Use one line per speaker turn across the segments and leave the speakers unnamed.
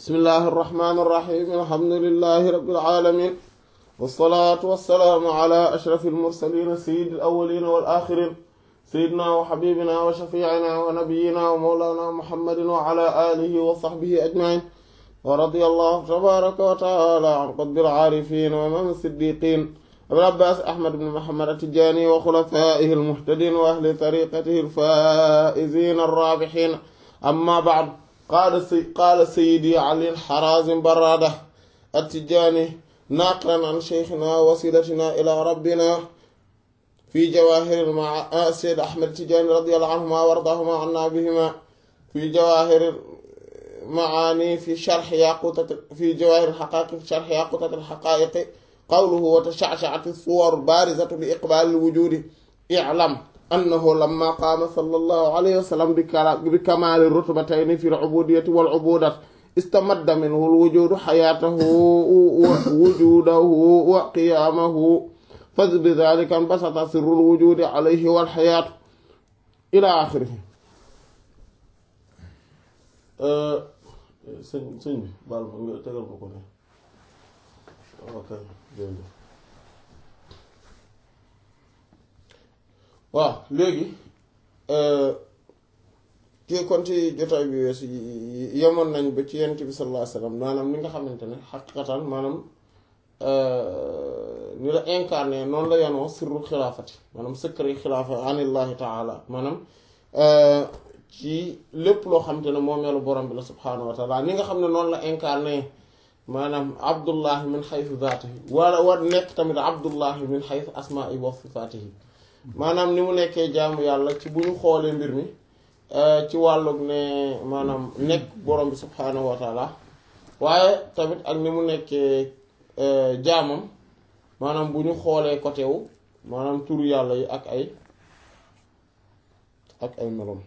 bismillahi irrahmani irrahim alhamdulilahi rabbil alamin wasalaatu wasalaamu ala ashrafi almursalin sayidi alawalina wal axirin sayidina wa xabibina wa shafiicina wa nabiyina wa mawlana muhammadin wa ala alihi wa saxbihi ajmain wa radi allahu tabaraka wa taala an qutbil aarifin wa imaam siddiqin abil abbaas ahmad ibn muhammad atijani wa xulafaihi almuhtadin wa ahli tariqatihi alfaizin arrabixin amma baad qaala sayidi ali xarazim barada attijani naaqlan an cheikhina wasilatina ila rabbina fi jawahir ma seyd ahmed tijani radiallahu anhuma wa ardahuma anna bihima fi jawahir maani fi sharx yaqutat fi jawahir xaqaiq fi sharx yaqutat alxaqaiqi qawluhu wa tashaccacat suwar barizatu li iqbaal alwujudi iclam annahu lamma qaama sallallahu alayhi wa sallam bi kamaali rutbatayni fi al-ubuudiyyati wal-ubuudati istamadda minhu al-wujuudu xayaatahu wujuudahu wa qiyaamahu fa bidaalika inbasata sirru al-wujuudi alayhi wal-xayaatu ilaa aaxirihi. sëñ sëñ bi baal ma nga tegal ma ko ne ok jërëjëf waaw léegi kii kon ci jotaay bi weesu yemoon nañ ba ci yonent bi sallallahu alayhi wasallam maanaam li nga xamante ne xaqiqatan maanaam ni la incarné noonu la yanoo sirru xilaafati maanaam secret xilaafa anillahi taala maanaam ci lépp loo xamante ne moomeelu borom bi la subhaanahu wa taala ni nga xam ne noonu la incarné maanaam abdullahi min xaytu zaatihi wala war nekk tamit abdullahi min xaytu asmaa'i wa sifaatihi maanaam ni mu nekkee jaamu yàlla ci bu ñu xoolee mbir mi ci wàllug ne maanaam nekk borom bi subhaanahu wa taala waaye tamit ak ni mu nekkee jaamam maanaam bu ñu xoolee côté wu maanaam turu yàlla yi ak ay ak ay melom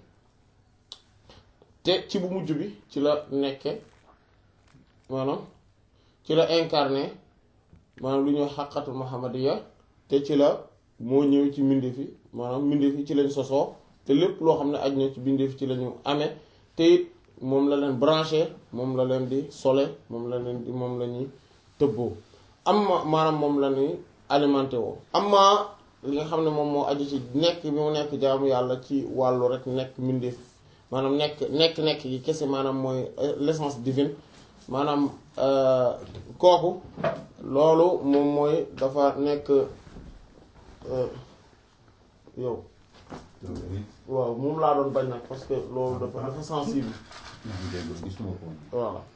te ci bu mujj bi ci la nekke maanaam ci la incarné maanaam lu ñuy xaqatul muhammadiya te ci la moo ñëw ci mbindeef yi maanaam mbindeef yi ci lañ sosoo te lépp loo xam ne aj na ci mbindeef ci la ñu amee te it moom la leen branché moom la leen di sole moom la leen di moom la ñuy tëbboo am maanaam moom la ñuy alimenté woo amma li nga xam ne moom moo aju ci nekk bi mu nekk jaamu yàlla ci wàllu rek nekk mbindeef maanaam nekk nekk nekk yi kese maanaam mooy l'essence divine maanaam kooku loolu moom mooy dafa nekk yow waaw moom laa doon bañ nag parce que loolu dafa dafa sensible voilà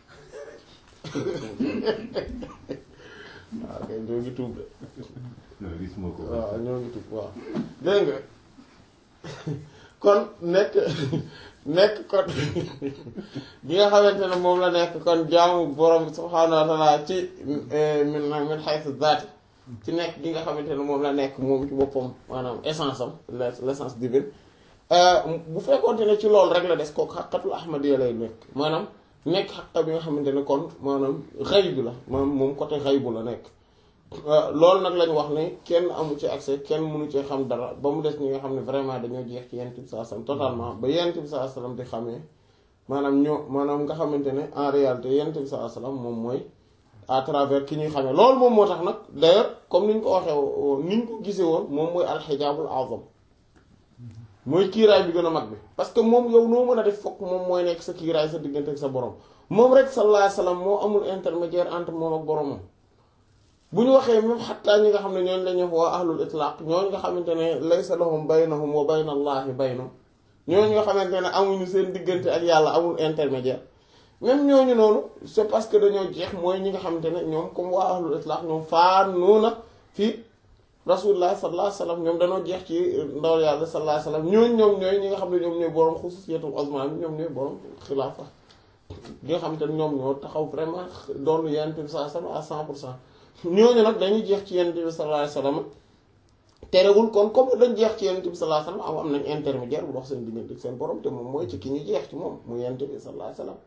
waaw kay ñoo ngi tuub de waaw ñoo ngi tuub waaw dégg nga kon nekk nekk kon bi nga xamante ne moom la nekk kon jaamu borom subhaanahu wa taala ci min min xaytu zaati ci nekk gi nga xamante ne moom la nekk moom ci boppam maanaam essence am l'essence divine bu fekkoonte ne ci loolu rek la des kooku xaqatul ahmadiya lay nekk maanaam nekk xaqa bi nga xamante ne kon maanaam xaybu la maanaam moom côté xaybu la nekk loolu nag lañu wax ne kenn amu ci accès kenn mënu ci xam dara ba mu des ñi nga xam ne vraiment dañoo jeex ci yent bi saa sallam totalement ba yent bi saa sallam di xamee maanaam ñoo maanaam nga xamante ne en réalité yent bi saa sallam moom mooy à travers ki ñuy xamee loolu moom moo tax nag d'ailleurs comme ni ñu ko waxee ni ñu ko gisee woon moom mooy alxijaabul azam mooy kiiraay bi gën a mag bi parce que moom yow noo mën a def fokk moom mooy nekk sa kiiraay sa diggante ak sa borom moom rek sallallahu alayhi wasallam moo amul intermédiaire entre moom ak boromam bu ñu waxee même xattaa ñi nga xam ne ñooñ la ñu waa ahlul itlaq ñooñ nga xamante ne laysa lahum baynahum wa bayna allahi baynahum ñooñ nga xamante ne amuñu seen diggante ak yàlla amul intermédiaire même ñooñu noonu c'est parce que dañoo jeex mooy ñi nga xamante ne ñoom comme waa ahlul itlaq ñoom faanuuna fi rasulullah sallallahu alayhi wasallam ñoom dañoo jeex ci ndawal yàlla sallallahu alayhi wasallam ñooñ ñoom ñooy ñi nga xam ne ñoom ñooy borom xususiyatul azma bi ñoom ñooy borom xilaafa ñi nga xamante ne ñoom ñoo taxaw vraiment doon yonent bi sallallahu alayhi wasallam à cent pour cent ñooñu nag dañuy jeex ci yonent bi sallallahu alayhi wasallam terewul kon comme dañ jeex ci yonent bi sallallahu alayhi wasallam am nañ intermédiaire bu dox seen diggante ak seen borom te moom mooy ci ki ñu jeex ci moom mu yonent bi sallallahu alayhi wasallam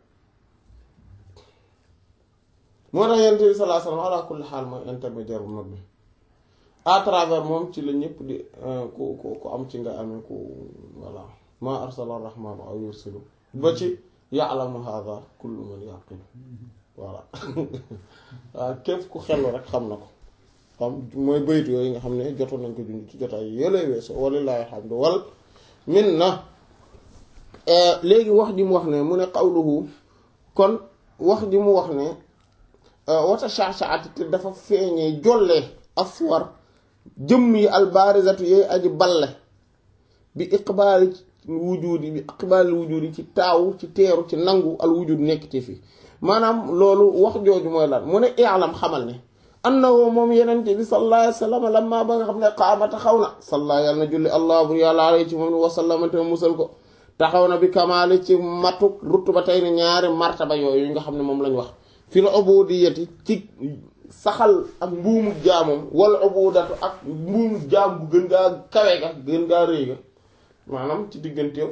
moo tax yonent bi sallallahu alayhi wasallam ala kulli xaal mooy intermédiaire bu mag bi à travers moom ci la ñëpp di ku ku ku am ci nga amee ku voilà ma arsala rahmaanu aw yursilu ba ci ya'lamu hadha kullu man yaqil voilà waaw képp ku xellu rek xam na ko xam mooy baytu yooyu nga xam ne jotoon nañ ko junj ci jotaay yële weesu walillahi alhamdu wal minna léegi wax ji mu wax ne mu ne qawluhu kon wax ji mu wax ne wata sha'sha'ati te dafa feeñee jollee aswar jëmm yi albarizatu yooyu aji balle bi iqbaali wujudi bi iqbaali wujudi ci taaw ci teeru ci nangu al wujud nekk ci fi maanaam loolu wax jooju mooy lan mu ne i'lam xamal ne annahu moom yenente bi sallallahu alayhi wa sallam lamma ba nga xam ne qaama taxaw na salla yàlla na julli allah bur yàlla alayhi ci moom ni wasallama te musal ko taxaw na bi kamaali ci matuk rutuba tey ni ñaari martaba yooyu nga xam ne moom lañ wax fi la ubudiyati ci saxal ak mbuumu jaamam wala ubudatu ak mbuumu jaam bu gën gaa kawe ga gën gaa rëy ga maanaam ci digganteew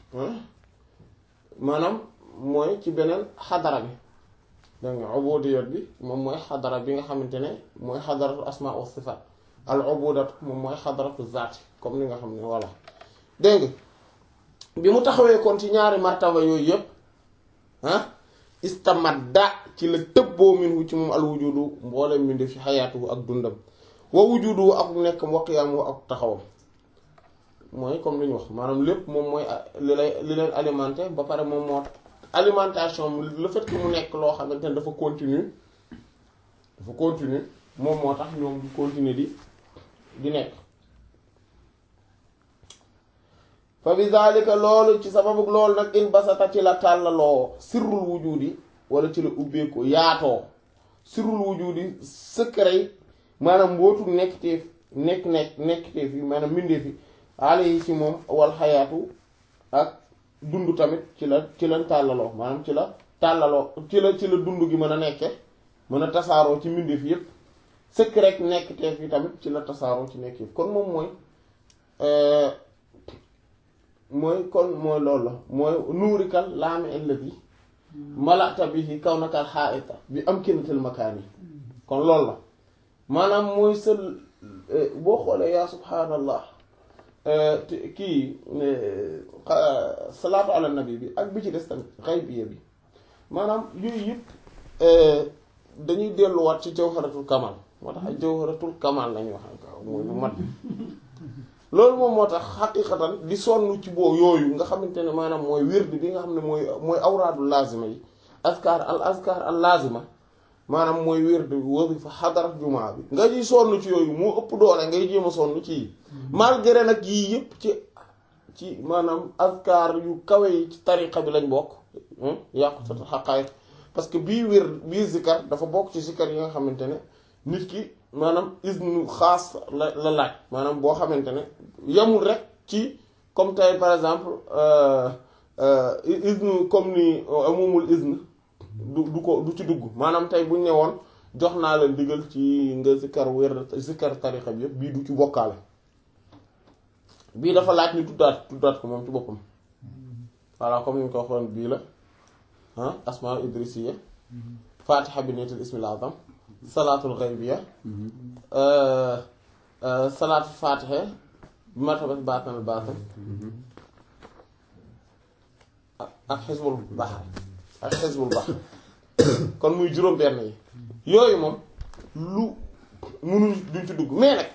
maanaam mooy ci beneen xadara bi dégg nga ubudiyat bi moom mooy xadara bi nga xamante ne mooy xadaratu asma wa sifat al ubudatu moom mooy xadaratu zaati comme ni nga xam ne voilà dégg nga bi mu taxawee kon ci ñaari martaba yooyu yëpp ah istamadda ci la tëbboo minhu ci moom al wujudu mboolem mi fi xayaatuhu ak dundam wa wujudu ak nekk wa qiyaamuhu ak taxawam mooy comme li ñu wax maanaam lépp moom mooy li lay li leen alimenté ba pare moom moo alimentation le fait que mu nekk loo xamante ne dafa continue dafa continue moom moo tax ñoom di continuer di di nekk fa bi zalika loolu ci sababu loolu nag in basata ci la tàllaloo sirrul wujudi wala ci la ubbeeku yaatoo sirrul wujudi secret maanaam mbootu nekkteef nekk nekk nekkteef yi maanaam mbindeef yi aale yi ci moom wal xayaatu ak dund tamit ci la ci la tàllaloo maanaam ci la tàllaloo ci la ci la dund gi mën a nekke mën a tasaaroo ci mbindeef yépp secret nekkteef yi tamit ci la tasaaroo ci nekk yépp kon moom mooy mooy kon mooy loolu la mooy nuurikal laami alladi malata bihi kawnakal xaaita bi amkinatil makaani kon loolu la maanaam mooy sa boo xoolee yaa subhaanallah kii salaatu ala nabi bi ak bi ci des tamit xaybiya bi maanaam yooyu yëpp dañuy delluwaat ci jawharatul kamal moo tax ay jawharatul kamal lañuy wax mooy lu mat loolu moom moo tax xaqiqatan di sonn ci boo yooyu nga xamante ne maanaam mooy wird bi nga xam ne mooy mooy awraadu lazima yi askar al askar al lazima maanaam mooy wird wasifa xadarat jumaa bi nga ciy sonn ci yooyu moo ëpp doole ngay jéem a sonn ci yi malgré nag yii yëpp ci ci maanaam askar yu kawe yi ci tariqa bi lañ bokk yàqutata xaqaay parce que bii wir bii zikar dafa bokk ci zikar yi nga xamante ne nit ki maanaam isnu xaas la la laaj maanaam boo xamante ne yamul rek ci comme tey par exemple isnu comme ni amumul isnu du du ko du ci dugg maanaam tey buñ ne woon jox naa la ndigal ci nga zikkar wér zikkar tarixa bi yëpp bii du ci bokkaale bii dafa laaj ni tuddaat tuddaat ko moom ci boppam voilà comme ni ñu ko waxoon bii la ah asmaa idrisiya fatiha bi niyatul ismil azam salaatul xaybiya salaatu fatiha bi martabat baatanal baatan ak xisbul baxar ak xisbul baxar kon muy juróom benn yi yooyu moom lu munuñ duñ ci dugg mais nag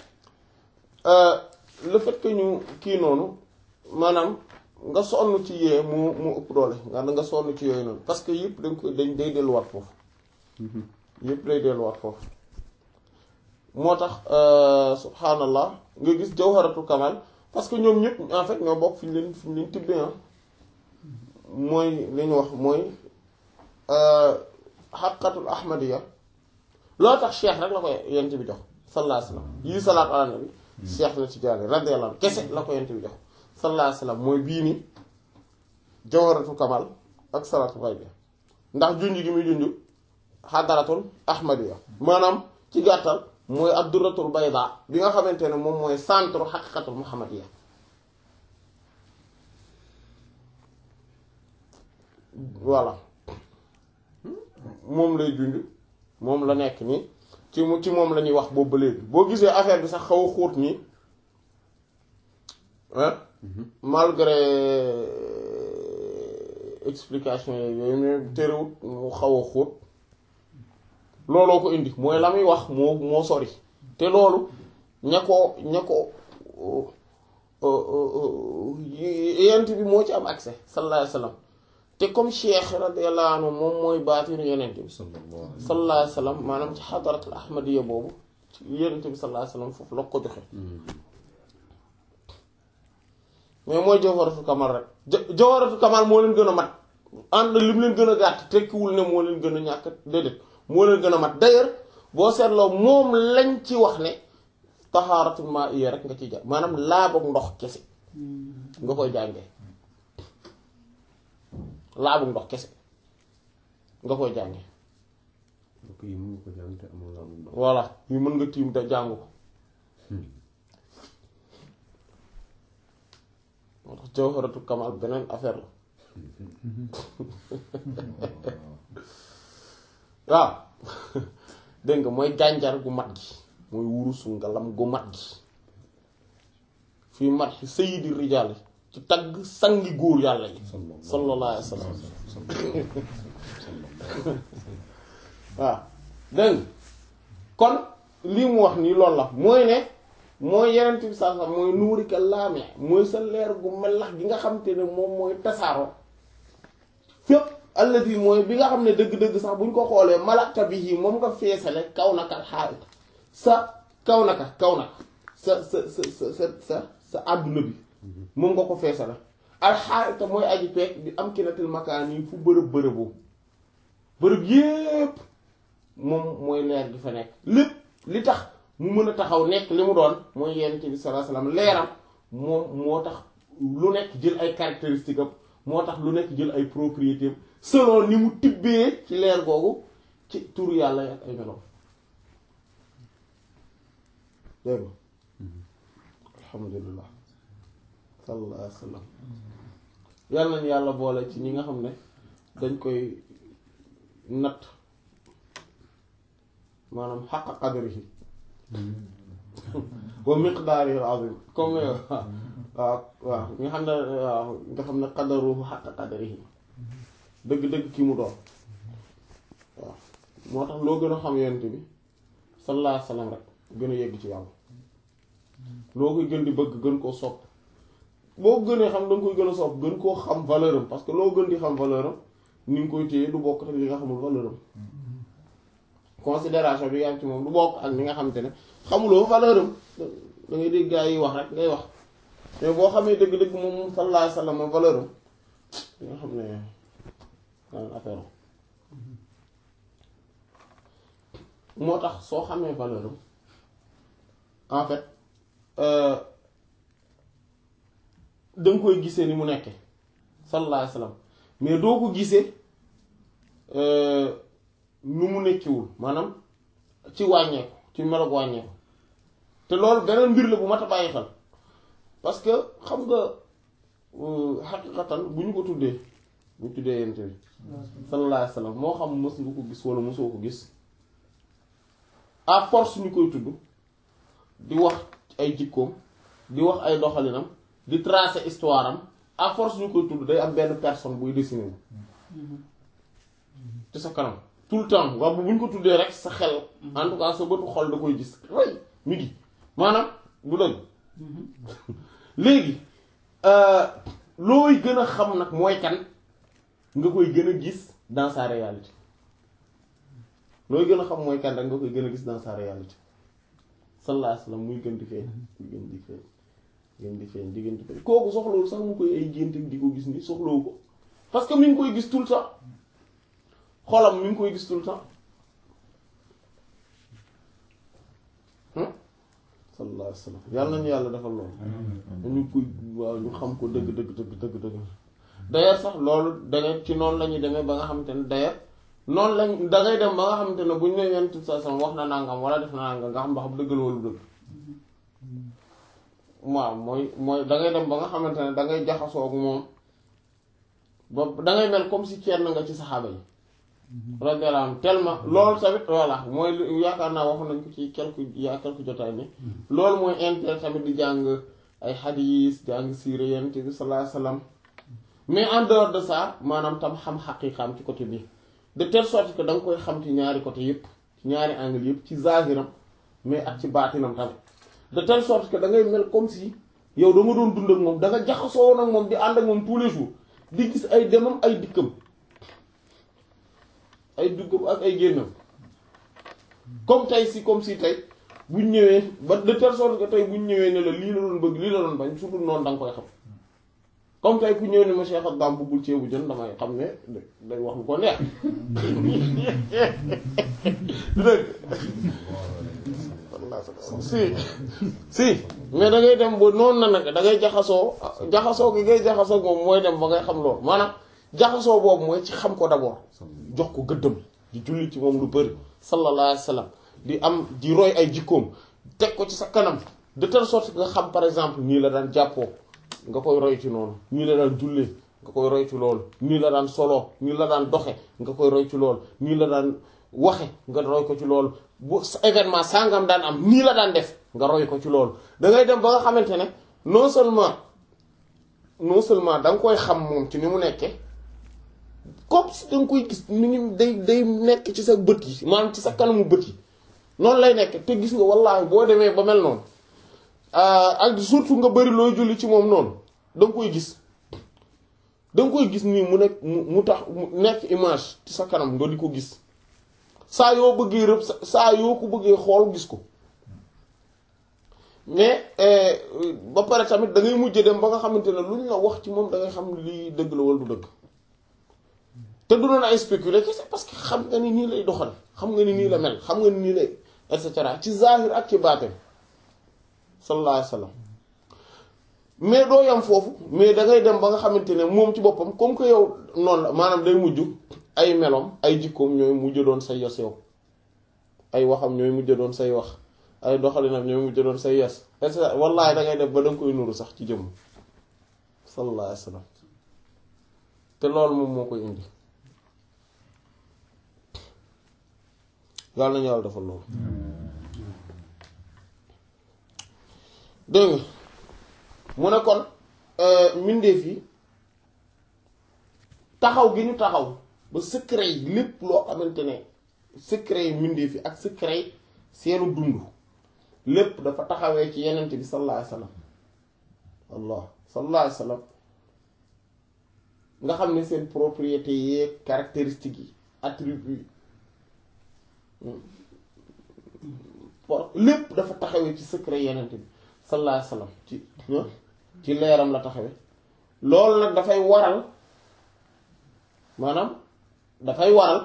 le fait que ñu kii noonu maanaam nga sonn ci yee mu mu ëpp doole nga nga sonn ci yooyu noonu parce que yëpp dañ ko dañ day delluwaat foofu yëpp day delluwaat foofu moo tax subhanallah nga gis jawharatul kamal parce que ñoom ñëpp en fait ñoo bokk fi ñu leen fi ñu leen tibbee ah mooy li ñu wax mooy xaqatul ahmadiya loo tax cheikh rek la ko yent bi jox sallallahu alayhi wasallam yii salaatu ala nabi cheikh na ci jaare radiyallahu anhu kese la ko yent bi jox sallallahu alayhi wasallam mooy bii ni jawharatul kamal ak salaatu xaybiya ndax junj gi muy junj xadaratul ahmadiya maanaam ci gàttal mooy adduratul bayda bi nga xamante ne moom mooy centre xaqiqatul muhammadiya voilà moom lay junj moom la nekk nii ci mu ci moom la ñuy wax boobu ba léegi boo gisee affaire bi sax xaw a xóot nii malgré explication yooyu mais terewut mu xaw a xóot looloo ko indi mooy la muy wax moo moo sori te loolu ña ko ña ko yent bi moo ci am accès sallallahu alayhi wa sallam te comme cheikh radiyallahu anhu moom mooy baatinu yenent bi sallallahu alayhi wa sallam maanaam ci xadaratul ahmadiya boobu ci yenent bi sallallahu alayhi wa sallam foofu la ko joxe mais mooy jawharatul kamal rek jawharatul kamal moo leen gën a mat ànd li mu leen gën a gàtt tekkiwul ne moo leen gën a ñàkk déedéet moo leen gën a mat d'ailleurs boo seetloo moom lañ ci wax ne tahaaratul maa'iyya rek nga ci jàng maanaam laabug ndox kese nga koy jàngee laabug ndox kese nga koy jàngee
yi mën nga ko jàng te amul laabug ndox
voilà yu mën nga tiim te jàng ko moo tax jawharatul kamal beneen affaire la waaw dégg nga mooy gànjar gu mat gi mooy wurusu ngalam gu mat gi fii mat sayyidi rijaal ci tagg sangi góor yàlla yi sallallahu alayhi wa sallam waaw dégg nga kon lii mu wax nii loolu la mooy ne mooy yeneen bi saa sax mooy nuurika laame mooy sa leer gu melax gi nga xam te ne moom mooy tasaaroo fépp alladi mooy bi nga xam ne dëgg-dëgg sax bu ñu ko xoolee malaka bi yi moom nga feesale kaw naka xaarit sa kaw naka kaw naka sa sa sa sa sa sa àdduna bi moom nga ko feesale alxaarita mooy aji peek bi am kinatil makaan yi fu bërëb bërëbu bërëb yépp moom mooy leer gi fa nekk lépp li tax mu mën a taxaw nekk li mu doon mooy yonent bi sallallahu alayhi wasallam leeram moom moo tax lu nekk jël ay caractéristiques am moo tax lu nekk jël ay propriétés am selon ni mu tibbee ci leer googu ci turu yàlla ak ay meloom dégg nga alhamdulillah sallallahu alayhi wasallam yàlla nañu yàlla boole ci ñi nga xam ne dañ koy natt maanaam xaqa qadrihi wa miqdaarihi al-azim comme waaw waaw nga xam ne waaw nga xam ne qadaruhu xaqa qadrihi dëgg-dëgg ki mu doon waaw moo tax loo gën a xam yonent bi sallallahu alayhi wa sallam rek gën a yegg ci yàlla loo koy gën di bëgg gën koo sopp boo gënee xam da nga koy gën a sopp gën koo xam valeur am parce que loo gën di xam valeur am ni nga koy téye du bokk ak li nga xamul valeur am considération bi nga am ci moom du bokk ak li nga xamante ne xamuloo valeur am da ngay dégg gaa yi wax rek ngay wax mais boo xamee dëgg-dëgg moom sallallahu alayhi wa sallam valeur am di nga xam ne daan affaire moo tax soo xamee valeur am en fait da nga koy gisee ni mu nekke sallallahu alayhi wa sallam mais doo ko gisee nu mu nekkiwul maanaam ci wàññeeku ci meloog wàññeeku te loolu beneen mbir la bu mat a bàyyi xel parce que xam nga xaqiqatan bu ñu ko tuddee bu ñu tuddee yent bi sallallahu alayhi wa sallam moo xam mës nga ko gis wala mosoo ko gis à force ñu koy tudd di wax ay jikkoom di wax ay doxalinam di tracer histoire am à force ñu koy tudd day am benn personne buy dessiné wu ci sa kanam tout le temps waaw bu ñu ko tuddee rek sa xel en tout cas sa bëtu xol da koy gis way mi ngi maanaam du dëgg léegi looy gën a xam nag mooy kan nga koy gën a gis dans sa réalité looy gën a xam mooy kan rek nga koy gën a gis dans sa réalité sallallahu alayhi wasallam muy gën di feeñ muy gën di feeñ gën di feeñ di gën di feeñ kooku soxlawul sax mu koy ay gént di ko gis ni soxlawu ko parce que mi ngi koy gis tout le temps xolam mi ngi koy gis tout le temps sallallahu alayhi wasallam yàlla nañu yàlla defal loolu ñu koy waaw ñu xam ko dëgg dëgg dëgg dëgg dëgg d'ailleurs sax loolu dangay ci noonu la ñuy demee ba nga xamante ne d'ailleurs noonu lañ dangay dem ba nga xamante ne bu ñu ne yent sa sam wax na nangam wala def na nangam nga xam ba xam dëggal wala dëgg waaw mooy mooy dangay dem ba nga xamante ne dangay jaxasoo ak moom ba dangay mel comme si ceer na nga ci saxaaba yi radiyallahu anhu tellement loolu tamit voilà mooy yaakaar naa wax nañ ko ci quelque yaa quelque jotaay ni loolu mooy intérêt tamit di jàng ay xadiis jàng siira yonent bi sallallahu alayhi wasallam mais en dehors de ça maanaam tam xam xaqiiqaam ci côté bi de telle sorte que da nga koy xam ci ñaari côté yépp ci ñaari angle yépp ci zahiram mais ak ci baatinam tamit de telle sorte que da ngay mel comme si yow da nga doon dund ak moom da nga jaxasoo woon ak moom di ànd ak moom tous les jours di gis ay demam ay dikkam ay duggam ak ay génnam comme tey si comme si tey buñ ñëwee ba de telle sorte que tey buñ ñëwee ne la lii la doon bëgg lii la doon bañ su dul noonu da nga koy xam comme tey ku ñëw ne ma Cheikh Abdam buggul ceebu jën damay xam ne day wax lu ko neex dëgg si si mais da ngay dem ba noonu na nag da ngay jaxasoo jaxasoo gi ngay jaxasoo moom mooy dem ba ngay xam loolu maanaam jaxasoo boobu mooy ci xam ko d'abord jox ko gëddëm di julli ci moom lu bëri sallallahu alayhi wa sallam di am di roy ay jikkoom teg ko ci sa kanam de telle sorte que nga xam par exemple nii la daan jàppoo nga koy roy ci noonu nii la daan jullee nga koy roy ci loolu nii la daan solo nii la daan doxe nga koy roy ci loolu nii la daan waxe nga roy ko ci loolu bu événement sangam daan am nii la daan def nga roy ko ci loolu da ngay dem ba nga xamante ne non seulement non seulement da nga koy xam moom ci ni mu nekkee comme si da nga koy gis ni ngi day day nekk ci sa bët yi maanaam ci sa kanamu bët yi noonu lay nekk te gis nga wallaahi boo demee ba mel noonu ak surtout nga bëri looy julli ci moom noonu da nga koy gis da nga koy gis nii mu nekk mu tax mu nekk image ci sa kanam nga di ko gis saa yoo bëggee rëb saa yoo ko bëggee xool gis ko mais ba pare tamit da ngay mujj dem ba nga xamante ne lu ñu la wax ci moom da ngay xam lii dëgg la wala du dëgg te du doon ay spéculer kese parce que xam nga ni nii lay doxal xam nga ni nii la mel xam nga ni nii lay et cetera ci zahir ak ci baatin sallallahu alayhi wa sallam mais doo yam foofu mais da ngay dem ba nga xamante ne moom ci boppam comme que yow noonu la maanaam day mujj ay melom ay jikkoom ñooy mujj doon say yos yow ay waxam ñooy mujj doon say wax ay doxalinam ñooy mujj doon say yos et cetera wallaahi da ngay def ba da nga koy nuru sax ci jëmm sallallahu alayhi wa sallam te loolu moom moo koy indi yàlla nañu yàlla defal loolu dégg nga mu ne kon mbindeef yi taxaw gi ñu taxaw ba secret yi lépp loo xamante ne secret yi mbindeef yi ak secret yi seenu dund lépp dafa taxawee ci yenent bi sallallahu alayhi wasallam allah sallallahu alayhi wasallam nga xam ne seen propriété yeeg caractéristiques yi attributs lépp dafa taxawee ci secret yenent bi sallallahu alayhi wasallam ci ci leeram la taxawe loolu nag dafay waral maanaam dafay waral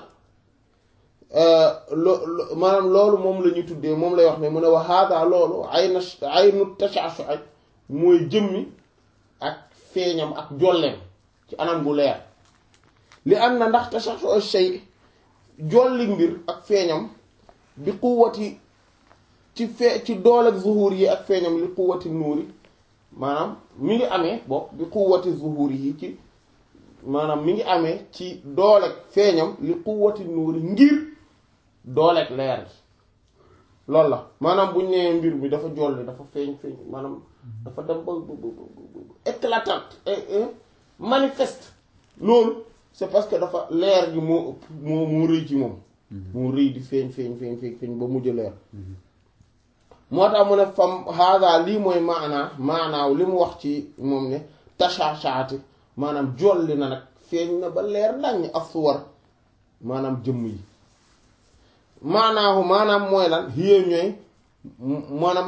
lo maanaam loolu moom la ñuy tuddee moom lay wax ne mu ne wa hada loolu ay na ay nu tashashu ak mooy jëmmi ak feeñam ak jolleem ci anam gu leer li am na ndax tashashu shay jolli mbir ak feeñam bi quwwati ci fee ci doole ak zuhur yi ak feeñam li quwwati nuuri maanaam mi ngi amee bokk bi quwwati zuhur yi ci maanaam mi ngi amee ci dooleeg feeñam li quwwati nuuri ngir dooleeg leer gi loolu la maanaam buñ nee mbir mi dafa jolli dafa feeñ feeñ maanaam dafa dem ba éclatante manifeste loolu c'est parce que dafa leer gi moo ëpp moo moo rëy ci moom moo rëy di feeñ feeñ feeñ feeñ feeñ ba mujj leer moo tax mu ne fam hada lii mooy maanaa maanaaw li mu wax ci moom ne tashaashaati maanaam jolli na nag feeñ na ba leer naññ asuwar maanaam jëmm yi maanaahu maanaam mooy lan hiya ñooy maanaam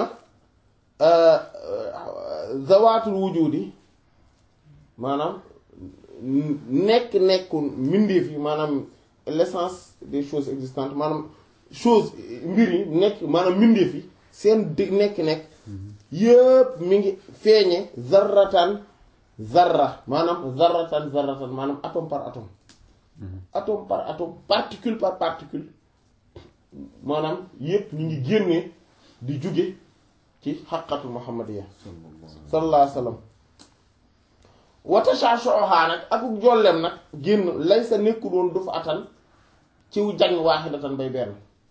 zawaatul wujudi maanaam nekk nekku mbindeef yi maanaam l'essence des choses existantes maanaam chose mbir yi nekk maanaam mbindeef yi seen di nekk-nekk yëpp mi ngi feeñe zarratan zarra maanaam zarratan zarratan maanaam atome par atome atome par atome particule par particule maanaam yëpp ñu ngi génne di jóge ci xaqatu muhammadiya sallallahu alayhi wa sallam wata shashoha nag akuk jollem nag génn lay sa nekku doon du fa atan ciw jañ waaxidatan bay benn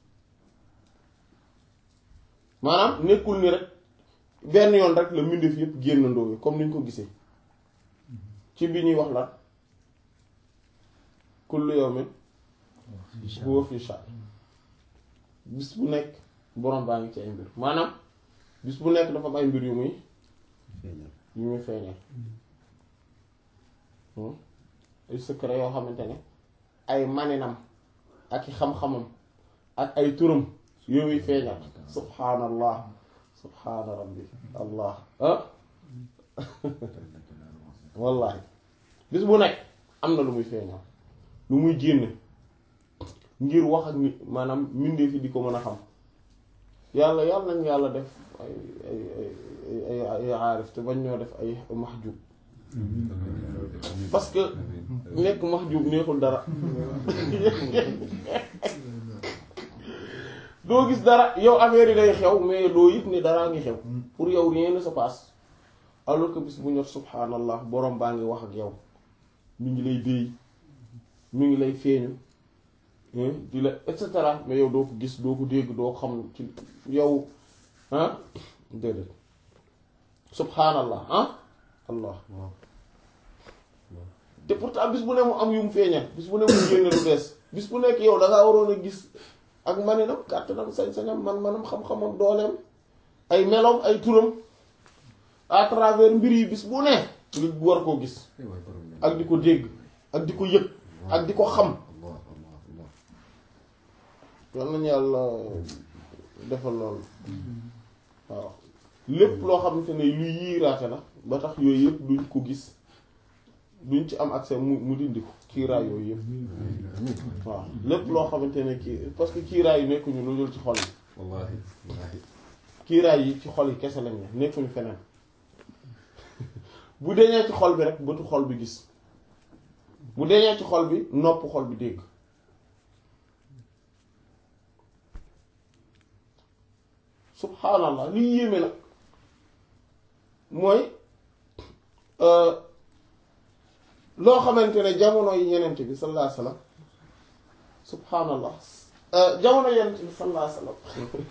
maanaam nekkul ni rek benn yoon rek la mbindeef yépp génnandoo yi comme ni ñu ko gisee ci bi ñuy wax la kullu yawmin huwa fi sha'n bis bu nekk borom baa ngi ci ay mbir maanaam bis bu nekk dafa am ay mbir yu muy yu muy feeñal ay secret yoo xamante ne ay maninam ak i xam-xamam ak ay turam yu muy feeñal subhaanallah subhaana rabbi allah ah wallahi bis bu nekk am na lu muy feeñal lu muy génne ngir wax ak nit maanaam mbindeef yi di ko mën a xam yàlla yàlla nañ yàlla def ay ay ay ay ay aarif te bañ ñoo def ay mahjub parce que nekk mahjub neexul dara doo gis dara yow affaire yi day xew mais doo yëg ni daraa ngi xew pour yow rien ne se passe alors que bis bu ñor subhanallah borom baa ngi wax ak yow mi ngi lay déy mi ngi lay feeñu di la et cetera mais yow doo ko gis doo ko dégg doo ko xam ci yow ah déedéet subhanallah ah allah te pourtant bis bu ne mu am yu mu feeñal bis bu ne mu génne lu bees bis bu nekk yow da ngaa waroon a gis ak maninam kàttanam sañ-sañam man-manam xam-xamam dooleem ay meloom ay turam à travers mbir yi bis bu ne nga war koo gis ak di ko dégg ak di ko yëg ak di ko xam yal nañu yàlla defal loolu waaw lépp loo xamante ne luy yiiraate la ba tax yooyu yëpp duñ ko gis duñ ci am accès mu mu dindi ko kiiraay yooyu yëpp waaw lépp loo xamante ne kii parce que kiiraay yi nekkuñu lu dul ci xol yi
wallaahi wallaahi
kiiraay yi ci xol yi kese lañ ne nekkuñu feneen bu deñee ci xol bi rek bëtu xol bi gis bu deñee ci xol bi nopp xol bi dégg subhaanallah liy yéeme nag mooy loo xamante ne jamono yi yenent bi sallallahu alayhi wasallam subhaanallah jamono yenent bi sallallahu alayhi wasallam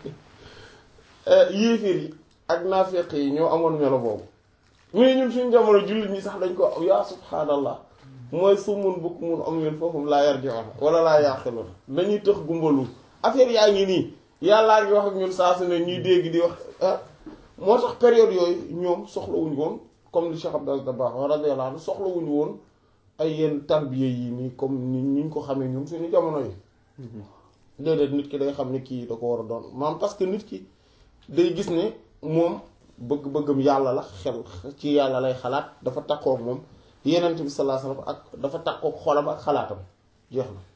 yéeféer yi ak naafeq yi ñoo amoon melo boobu mais ñun suñu jamono jullit ñi sax dañ ko yaa subhaanallah mooy summun bukmun umyun fahum laa yarji'un wala laa ya'qilun dañuy tëx gumbalu affaire yaa ngi nii yàllaa ngi wax ak ñun saa su ne ñuy dégg di wax ah moo tax période yooyu ñoom soxlawuñu woon comme li Cheikh Abdel Dabakh radiyallahu anhu soxlawuñu woon ay yenn tarbiya yi nii comme ni ñu ko xamee ñun suñu jamono yi déedéet nit ki day xam ne kii da ko war a doon maam parce que nit ki day gis ne moom bëgg-bëggam yàlla la xel ci yàlla lay xalaat dafa takkook moom yenent bi sallallahu alayhi wasallam ak dafa takkook xolam ak xalaatam jeex na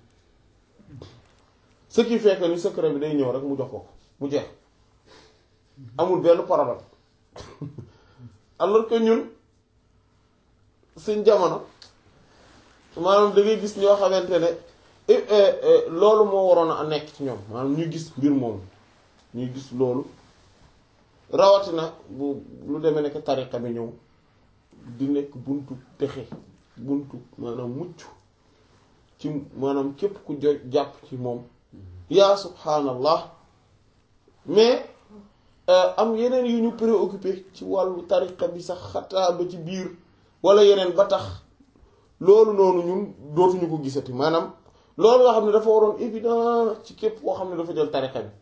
ce qui fait que ni secret bi day ñëw rek mu jox ko mu jeex amul benn problème alors que ñun suñ jamono maanaam da ngay gis ñoo xamante ne loolu moo waroon a nekk ci ñoom maanaam ñuy gis mbir moomu ñuy gis loolu rawatina bu lu demee nekk tariqa bi ñëw di nekk buntu texe buntu maanaam mucc ci maanaam képp ku jo jàpp ci moom yaa subhaanallah mais am yeneen yu ñu préoccupé ci wàllu tariqa bi sax xataa ba ci biir wala yeneen ba tax loolu noonu ñun dootuñu ko gisati maanaam loolu nga xam ne dafa waroon évident ci képp koo xam ne dafa jël tariqa bi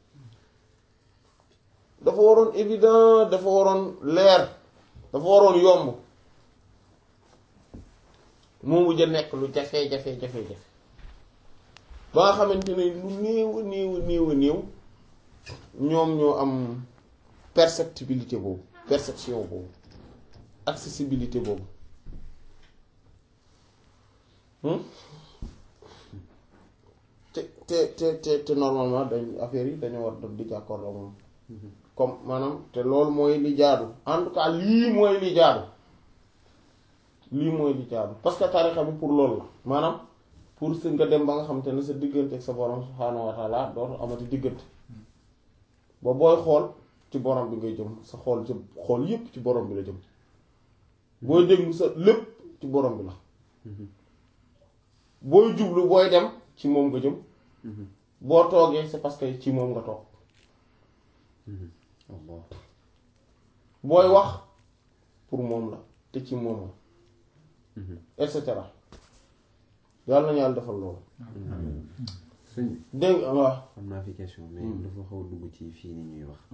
dafa waroon évident dafa waroon leer dafa waroon yomb moomu ja nekk lu jafe jafe jafe jafe ba nga xamante ne lu néew a néew a néew a néew ñoom ñoo am perceptibilité boobu perception boobu accessibilité boobu te te te te te normalement dañ affaire yi dañoo war daf di jàkkoorloo moom comme maanaam te loolu mooy li jaadu en tout cas lii mooy li jaadu lii mooy li jaadu parce que tarixa bi pour loolu la maanaam pour si nga dem ba nga xamante ne sa diggante ak sa borom subhaanahu wa taala dootu amati diggante ba booy xool ci borom bi ngay jëm sa xool ci xool yépp ci borom bi la jëm booy déglu sa lépp ci borom bi la booy jublu booy dem ci moom nga jëm boo toogee c'est parce que ci moom nga toog booy wax pour moom la te ci moom la et cetera yàlla nañu yàlla defal loolu
sëñ bi
dégg nga waaw
am naa fi question mais dafa xaw a dugg ci fii ni ñuy wax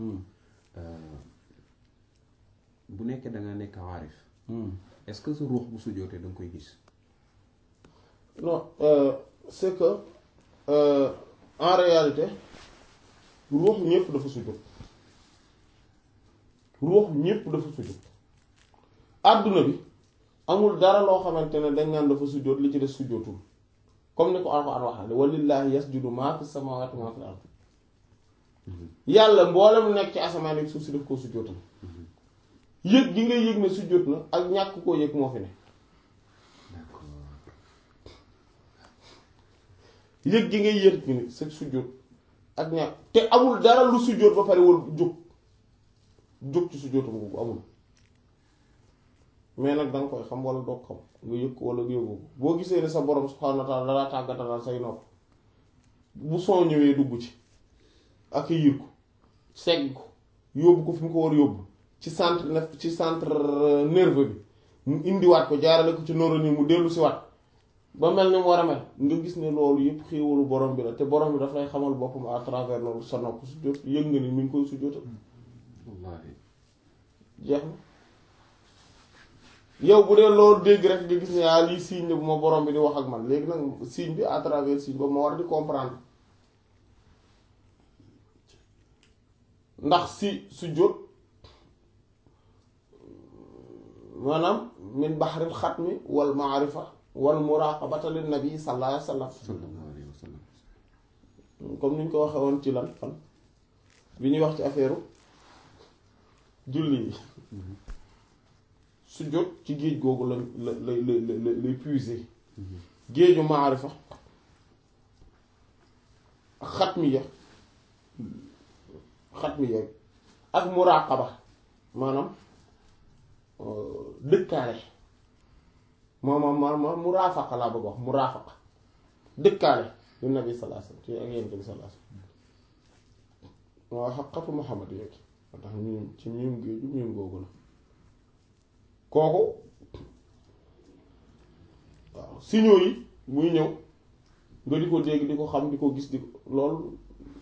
bu nekkee da nga nekk aarif est-ce que sa ruux bu sujjootee da nga koy gis
non euh, c'est que euh, en réalité ruux ñépp dafa sujjóot ruux ñépp dafa sujjóot àdduna bi amul dara loo xamante ne dañ naan dafa sujjóot li ci des sujjóotul comme ni ko Alxuraan waxale walillahi yasjudu maa fi samaawaati maa fil ard yàlla mboolem nekk ci asamaan ak suuf si daf koo sujjóotal yëg gi ngay yëg ne sujjóot na ak ñàkk koo yëg moo fi ne
d'accord
yëg gi ngay yëg ni sa sujjóot ak ñàkk te amul dara lu sujjóot ba pare wal jóg jóg ci sujjóotam googu amul mais nag danga koy xam wala doo ko xam nga yëg ko wala yëgoo ko boo gisee ne sa borom subhaanahu wa ta'ala dalaa tàggatalal say nopp bu son ñëwee dugg ci ak yir ko segg ko yóbbu ko fi mu ko war yóbbu ci centre nef ci centre nerveux bi mu indiwaat ko jaarale ko ci neurone yi mu dellu si waat ba mel ni mu war a mel nga gis ne loolu yëpp xéewalu borom bi la te borom bi daf lay xamal boppam à travers loolu sa nopp su jot yëg nga ni mi ngi koy su jotal
wallaahi
jeex na yow bu dee loolu dégg rek nga gis ne ah lii signe la bu ma borom bi di wax ak man léegi nag signe bi à travers signe boobu ma war di comprendre ndax si su jot maanaam min baxril xatmi wal maarifa wal muraqabata lin nabi sallallahu alayhi wa sallam
sallallahu alayhi wa sallam
comme ni ñu ko waxee woon ci lan fan bi ñuy wax ci affaire julli yi su jot ci géej googu la la la la la lay puiser géeju maarifa ak xatmiya xatmiya ak muraqaba maanaam dëkkaale moom ma ma muraafaqa laa bëgg wax muraafaqa dëkkaale yu nabi sallallahu alayhi wasallam ci ak yonent bi sallallahu alayhi wasallam waaw xaqatu Muhammad yooyu moo tax miim ci miim géeju miim googu la kooku waaw signaux yi muy ñëw nga di ko dégg di ko xam di ko gis di ko loolu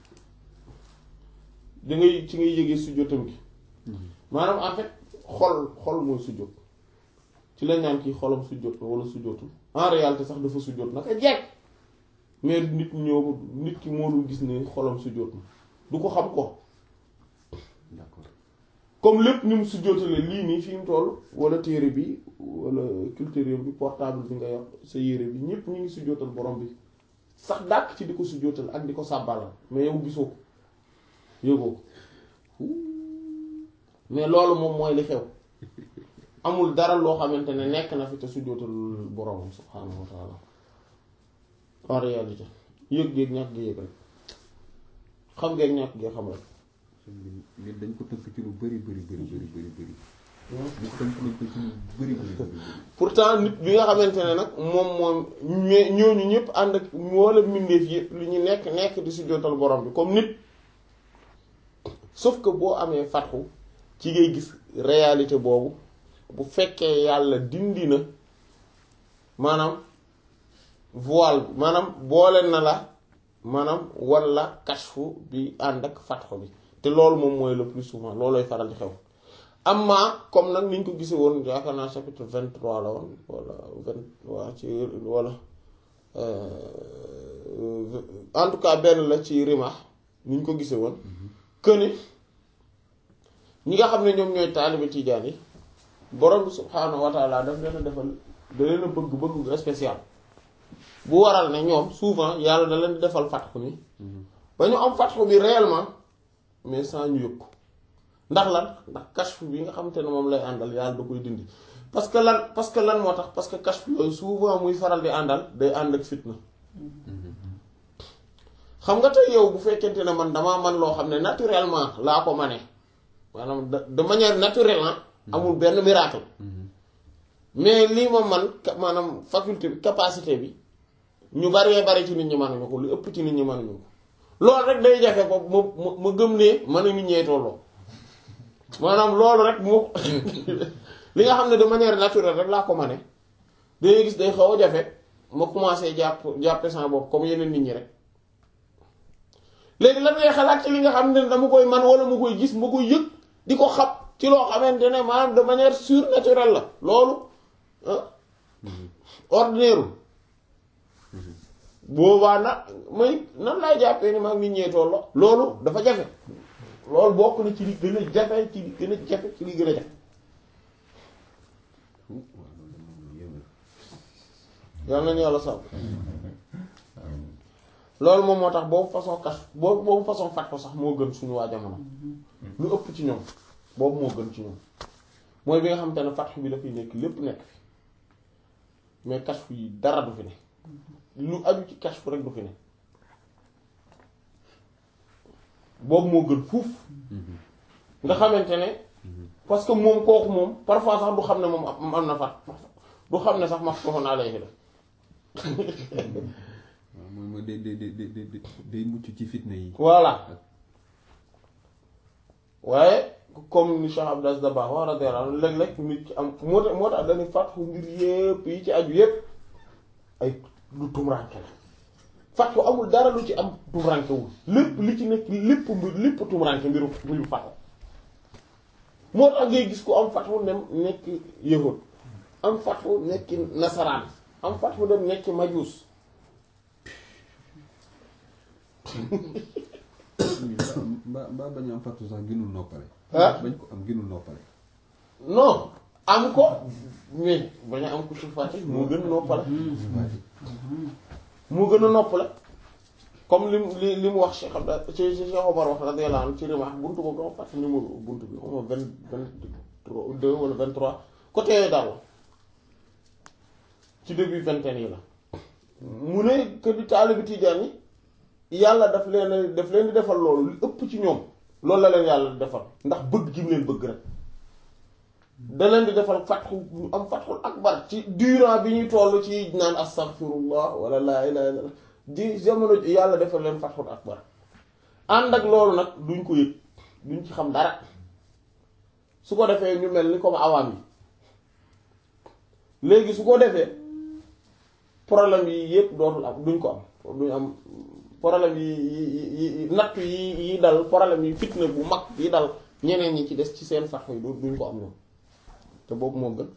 da ngay ci ngay yëgee sujjóotam gi maanaam en fait xol xol mooy sujjóot ci lañ naan kii xolam sujjóot na wala sujjóotul en réalité sax dafa sujjóot naka jekk mais nit ñëw nit ki moo dul gis ne xolam sujjóot na du ko xam ko
d'accord
comme lépp ni mu sujjóotale lii nii fi mu toll wala téere bi wala culture bi portable bi nga yor sa yére bi ñépp ñu ngi sujjóotal borom bi sax dàq ci di ko sujjóotal ak di ko sàbbalal mais yow gisoo ko yëgoo ko mais loolu moom mooy li xew amul dara loo xamante ne nekk na fi te sujjóotal borom subhaanahu wa taala en réalité yëg géeg ñàkk gi yëg rek xam ngeeg ñàkk gi xam rek
nit dañ ko tënk ci lu bari bari bari bari bari bari nit tënk nañ ko ci lu bari bari bari bari
pourtant nit bi nga xamante ne nag moom moom ñe- ñooñu ñëpp ànd ak wala mbindeef yëpp li ñu nekk nekk di sujjóotal borom bi comme nit sauf que boo amee fatxu ci ngay gis réalité boobu bu fekkee yàlla dindi na maanaam voile bi maanaam boole na la maanaam walla kashfu bi ànd ak fatxu bi te loolu moom mooy le plus souvent loolooy faral di xew amma comme nag niñ ko gisee woon yaakaar naa chapitre vingt trois la woon wala vingt waa ci wala en tout cas benn la ci Rimah niñ ko gisee woon que ni ñi nga xam ne ñoom ñooy taalibe tijaan yi borom bi subhaanahu wa taala daf leen a defal da leen a bëgg bëgg spécial bu waral ne ñoom souvent yàlla da leen di defal fatxu ni ba ñu am fatxu bi réellement mais sans ñu yëg ko ndax lan ndax kashfu bi nga xamante ne moom lay àndal yàlla da koy dindi parce que lan parce que lan moo tax parce que kashfu yooyu souvent muy faral di àndal day ànd ak fitna xam nga tey yow bu fekkente ne man damaa man loo xam ne naturellement laa ko mane maanaam de de manière naturelle ah amul benn miracle mais lii ma man ka- maanaam faculté bi capacité bi ñu baree bari ci nit ñi mënuñu ko lu ëpp ci nit ñi mënuñu ko loolu rek day jafe ko ma ma ma gëm ne mën a nit ñee tolloo maanaam loolu rek moo li nga xam ne de manière naturelle rek laa ko mane dangay gis day xaw a jafe ma commencé jàpp jàppe sama bopp comme yeneen nit ñi rek léegi lan ngay xalaat ci li nga xam ne dama koy man wala ma koy gis ma koy yëg di ko xam ci loo xamante ne maanaam de manière surnaturelle la loolu ordinaire boobaa na may nan laay jàppee ni maa ngi nit ñee toll loolu dafa jafe loolu bokk na ci li gën a jafe ci li gën a jafe ci li gën a jafe yal nañu yàlla sàmm loolu moom moo tax boobu façon kas boobu boobu façon fat ko sax moo gën suñu waa jamono lu ëpp ci ñoom boobu moo gën ci ñoom mooy bi nga xamante ne fatx bi dafay nekk lépp nekk fi mais kashfu yi dara du fi ne lu aju ci kashfu rek du fi ne boobu moo gën fuuf nga xamante ne parce que moom kooku moom parfois sax du xam ne moom am am na fat du xam ne sax maftuhun alayhi la
waaw mooy mooy day day day day day mucc ci fitna yi.
voilà waaye comme ni Cheikh Abdou Aziz Dabakh wa radiyallahu anhu léeg-léeg nit ki am moo tax moo tax dañuy fatxu mbir yépp yi ci aju yépp ay lu tumranke la fatxu amul dara lu ci am tumrankewul lépp li ci nekk lépp mbir lépp tumranke mbiru mbiru fatxu moo tax ngay gis ku am fatxu dem nekk yahud am fatxu nekk nasaraan am fatxu dem nekk majuus
mbaa mbaa bañ am fattu sax gënul noppale.
ah
bañ ko am gënul noppale.
non am ko mais bañ a am ko suufaate moo gën a noppale moo gën a noppale comme lim li li mu wax Cheikh Abdou ci ci Cheikh Omar wax radiyallahu anhu ci Rimah buntu boobu dama fàtte numéro buntu bi xaw ma vingt vingt trois deux wala vingt trois côté daal ci début vingtaine yi la mu ne que di taalibi Tijaan yi yàlla daf leen daf leen di defal loolu lu ëpp ci ñoom loolu la leen yàlla di defal ndax bëgg gi mu leen bëgg rek da leen di defal fatxu ñu am fatxul akbar ci durant bi ñuy toll ci naan astaghfirullah wala laa ilaha illallah di jamono ji yàlla defal leen fatxul akbar ànd ak loolu nag duñ ko yëg duñ ci xam dara su ko defee ñu mel ni comme awaam yi léegi su ko defee problème yi yépp dootul am duñ ko am duñ am problème yi yi yi natt yi yi dal problème yi fitna bu mag yi dal ñeneen ñi ci des ci seen fatxu yi du duñ ko am ñoom te boobu moo gën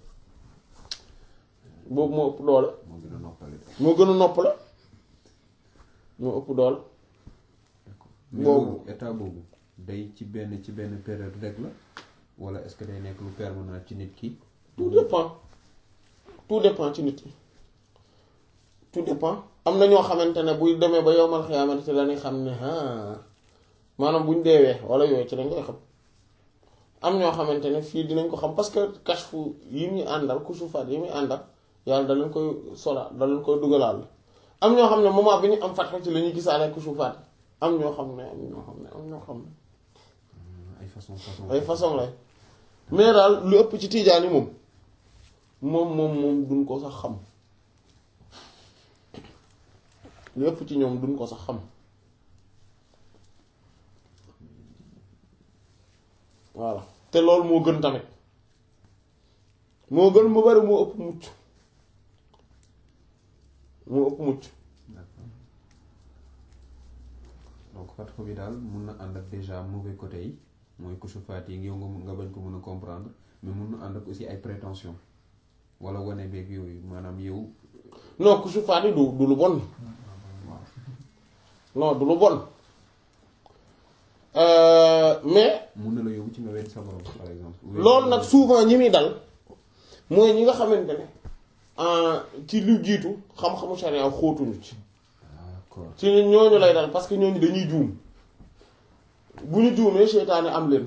boobu moo ëpp doole
moo gën a noppale.
moo gën a nopp la moo ëpp doole
mais
Boobu.
loolu état boobu day ci benn ci benn période rek la wala est-ce que day nekk lu permanent ci nit ki.
tout dépend tout dépend ci nit yi tout dépend am na ñoo xamante ne buy demee ba yowmal xiyaamati ci la ñuy xam ne ah maanaam buñ deewee wala yooyu ci lañ koy xam am ñoo xamante ne fii dinañ ko xam parce que kashfu yi muy àndal kusufaat yi muy àndal yàlla da leen koy sola da leen koy dugalaal am ñoo xam ne moment bi ñu am fatxa ci la ñuy gisaale kusufaat am ñoo xam ne am ñoo xam ne am ñoo xam ne
ay façon façon.
ay façon lay mais daal lu ëpp ci tiijaan yi moom moom moom moom duñ ko sax xam lu ëpp ci ñoom duñ ko sax xam voilà te loolu moo gën tamit moo gën mu bari moo ëpp mucc moo ëpp mucc
D'accord. donc fatxu bi daal mun na ànd ak déjà mauvais côté yi mooy kusufaat yi yow nga mun- nga bañ ko mën a comprendre mais mun na ànd ak aussi ay prétention wala wane beeg yooyu maanaam yow.
non ku sufaani du du lu bon non du lu bon Euh, mais
mun na la yóbbu ci nga wedd sa borom par exemple.
loolu nag souvent ñi muy dal mooy ñi nga xamante ne ah, ci lu jiitu xam-xamu sharia xóotuñu ci
d'accord
ci ñooñu lay dal parce que ñooñu dañuy juum bu ñu juumee seytaane am leen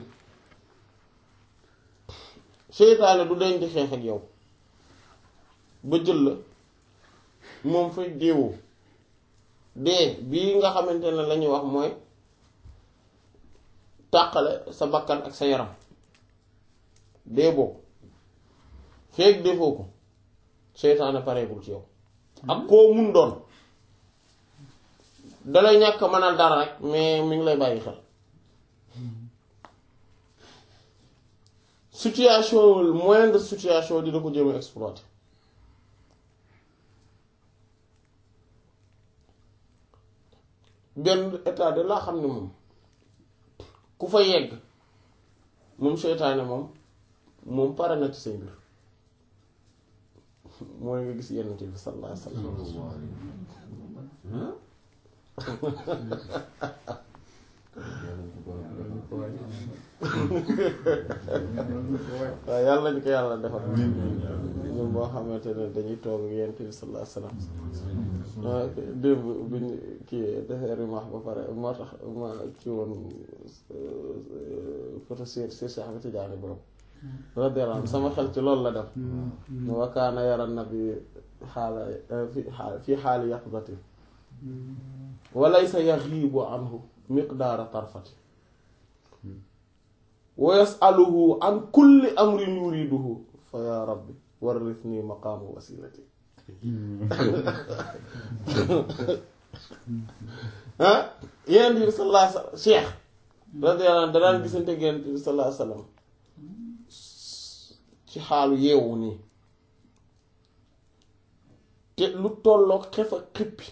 seytaane du deñ di xeex ak yow ba jël la moom fay deewoo dee bii nga xamante ne la ñuy wax mooy tàqale sa bakkan ak sa yaram dee boobu feeg defoo ko seytaane pareegul ci yow ak koo mun doon dalay ñàkk a mënal dara rek mais mi ngi lay bàyyi xel situation moindre situation dina ko jéem a exploiter benn état de laa xam ne moom ku fa yegg moom seytaane moom moom pare na ci say mbir mooy nga gis yenn bi sallallahu alayhi wa sallam waaw yàlla ñu ko yàlla defal ñun boo xamante ne dañuy toog ak yonent bi sallallahu alayhi wasallam démb biñ kii defee rimaax ba pare moo tax ma kii woon photo si si Cheikh Ahmed Tidiane boobu radiyallahu anhu sama xel ci loolu la def wa kaana yara nabi xaala fi fi xaali yaqdati wa laysa yaxiibu anhu miqdaara tarfati wa yasaluhu an kulli amrin yuriduhu fa ya rabbi warithni maqaama wasilati ah yeneen bi sallallahu alayhi wasallam cheikh radiyallahu anhu da daan gisante yeneen bi sallallahu alayhi wasallam ci xaalu yeewu nii te lu tolloog xef ak xippi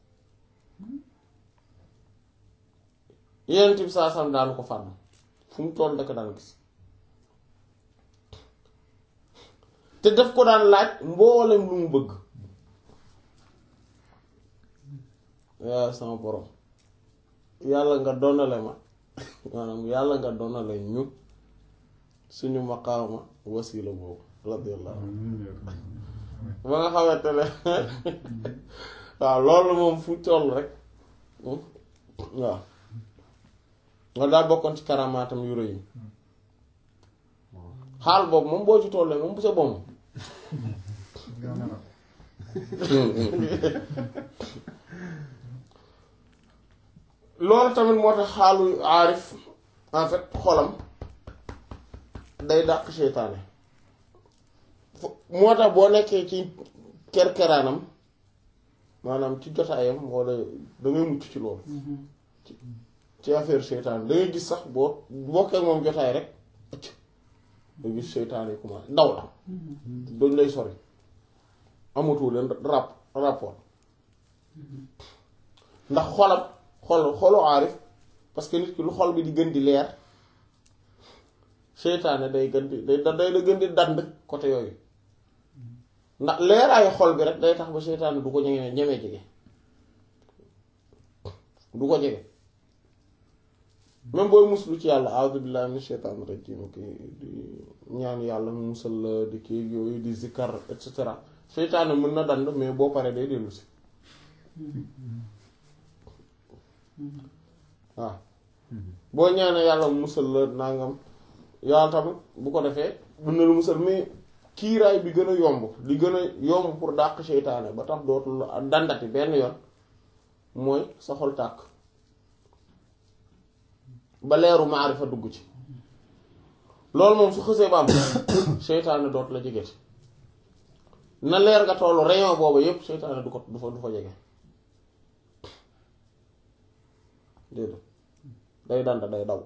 yeneen bi sallallahu alayhi wasallam daanu ko fànn fu mu toll daka daan gis te daf ko daan laaj mboolem lu mu bëgg yaa sama borom yàlla nga donale ma maanaam yàlla nga donale ñu suñu maqaama wasila boobu radiyallahu ba nga xamante ne waaw loolu moom fu toll rek waaw nga daal bokkoon ci karamaatam yu rëy yi xaal boobu moom boo ci tollee moom bu sa bomm loolu tamit moo tax xaalu aarif en fait xolam day dàq seytaane moo tax boo nekkee ci kerkeraanam maanaam ci jotaayam walla dangay mucc ci loolu ci affaire seytaane dangay gis sax boo bokkee moom jotaay rek nga gis seytaane yi commencé daw la dañ lay sori amatu leen rap rapport ndax xolam xol xolu aarif parce que nit ki lu xol bi di gën di leer seytaane day gën di day day da gën di dand côté yooyu ndax leeraayu xol bi rek day tax ba seytaane du ko ñeme ñemee jege du ko jege même booy muslu ci yàlla a'udhu billahi minash shaitanir rajim ki di ñaan yàlla mu musal la di kii yooyu di zikkar et cetera seytaane mën na dand mais boo paree day dellu si waaw boo ñaanee yàlla mu musal la nangam yàlla tamit bu ko defee mën na lu musal mais kiiraay bi gën a yomb li gën a yomb pour dàq seytaane ba tax dootul dandati benn yoon mooy sa xol tàkk ba leeru maarifa dugg ci loolu moom su xësee ba am seytaane dootu la jegeti na leer nga tollu rayon boobu yépp seytaane du ko du fa du fa jege déedéet day danda day daw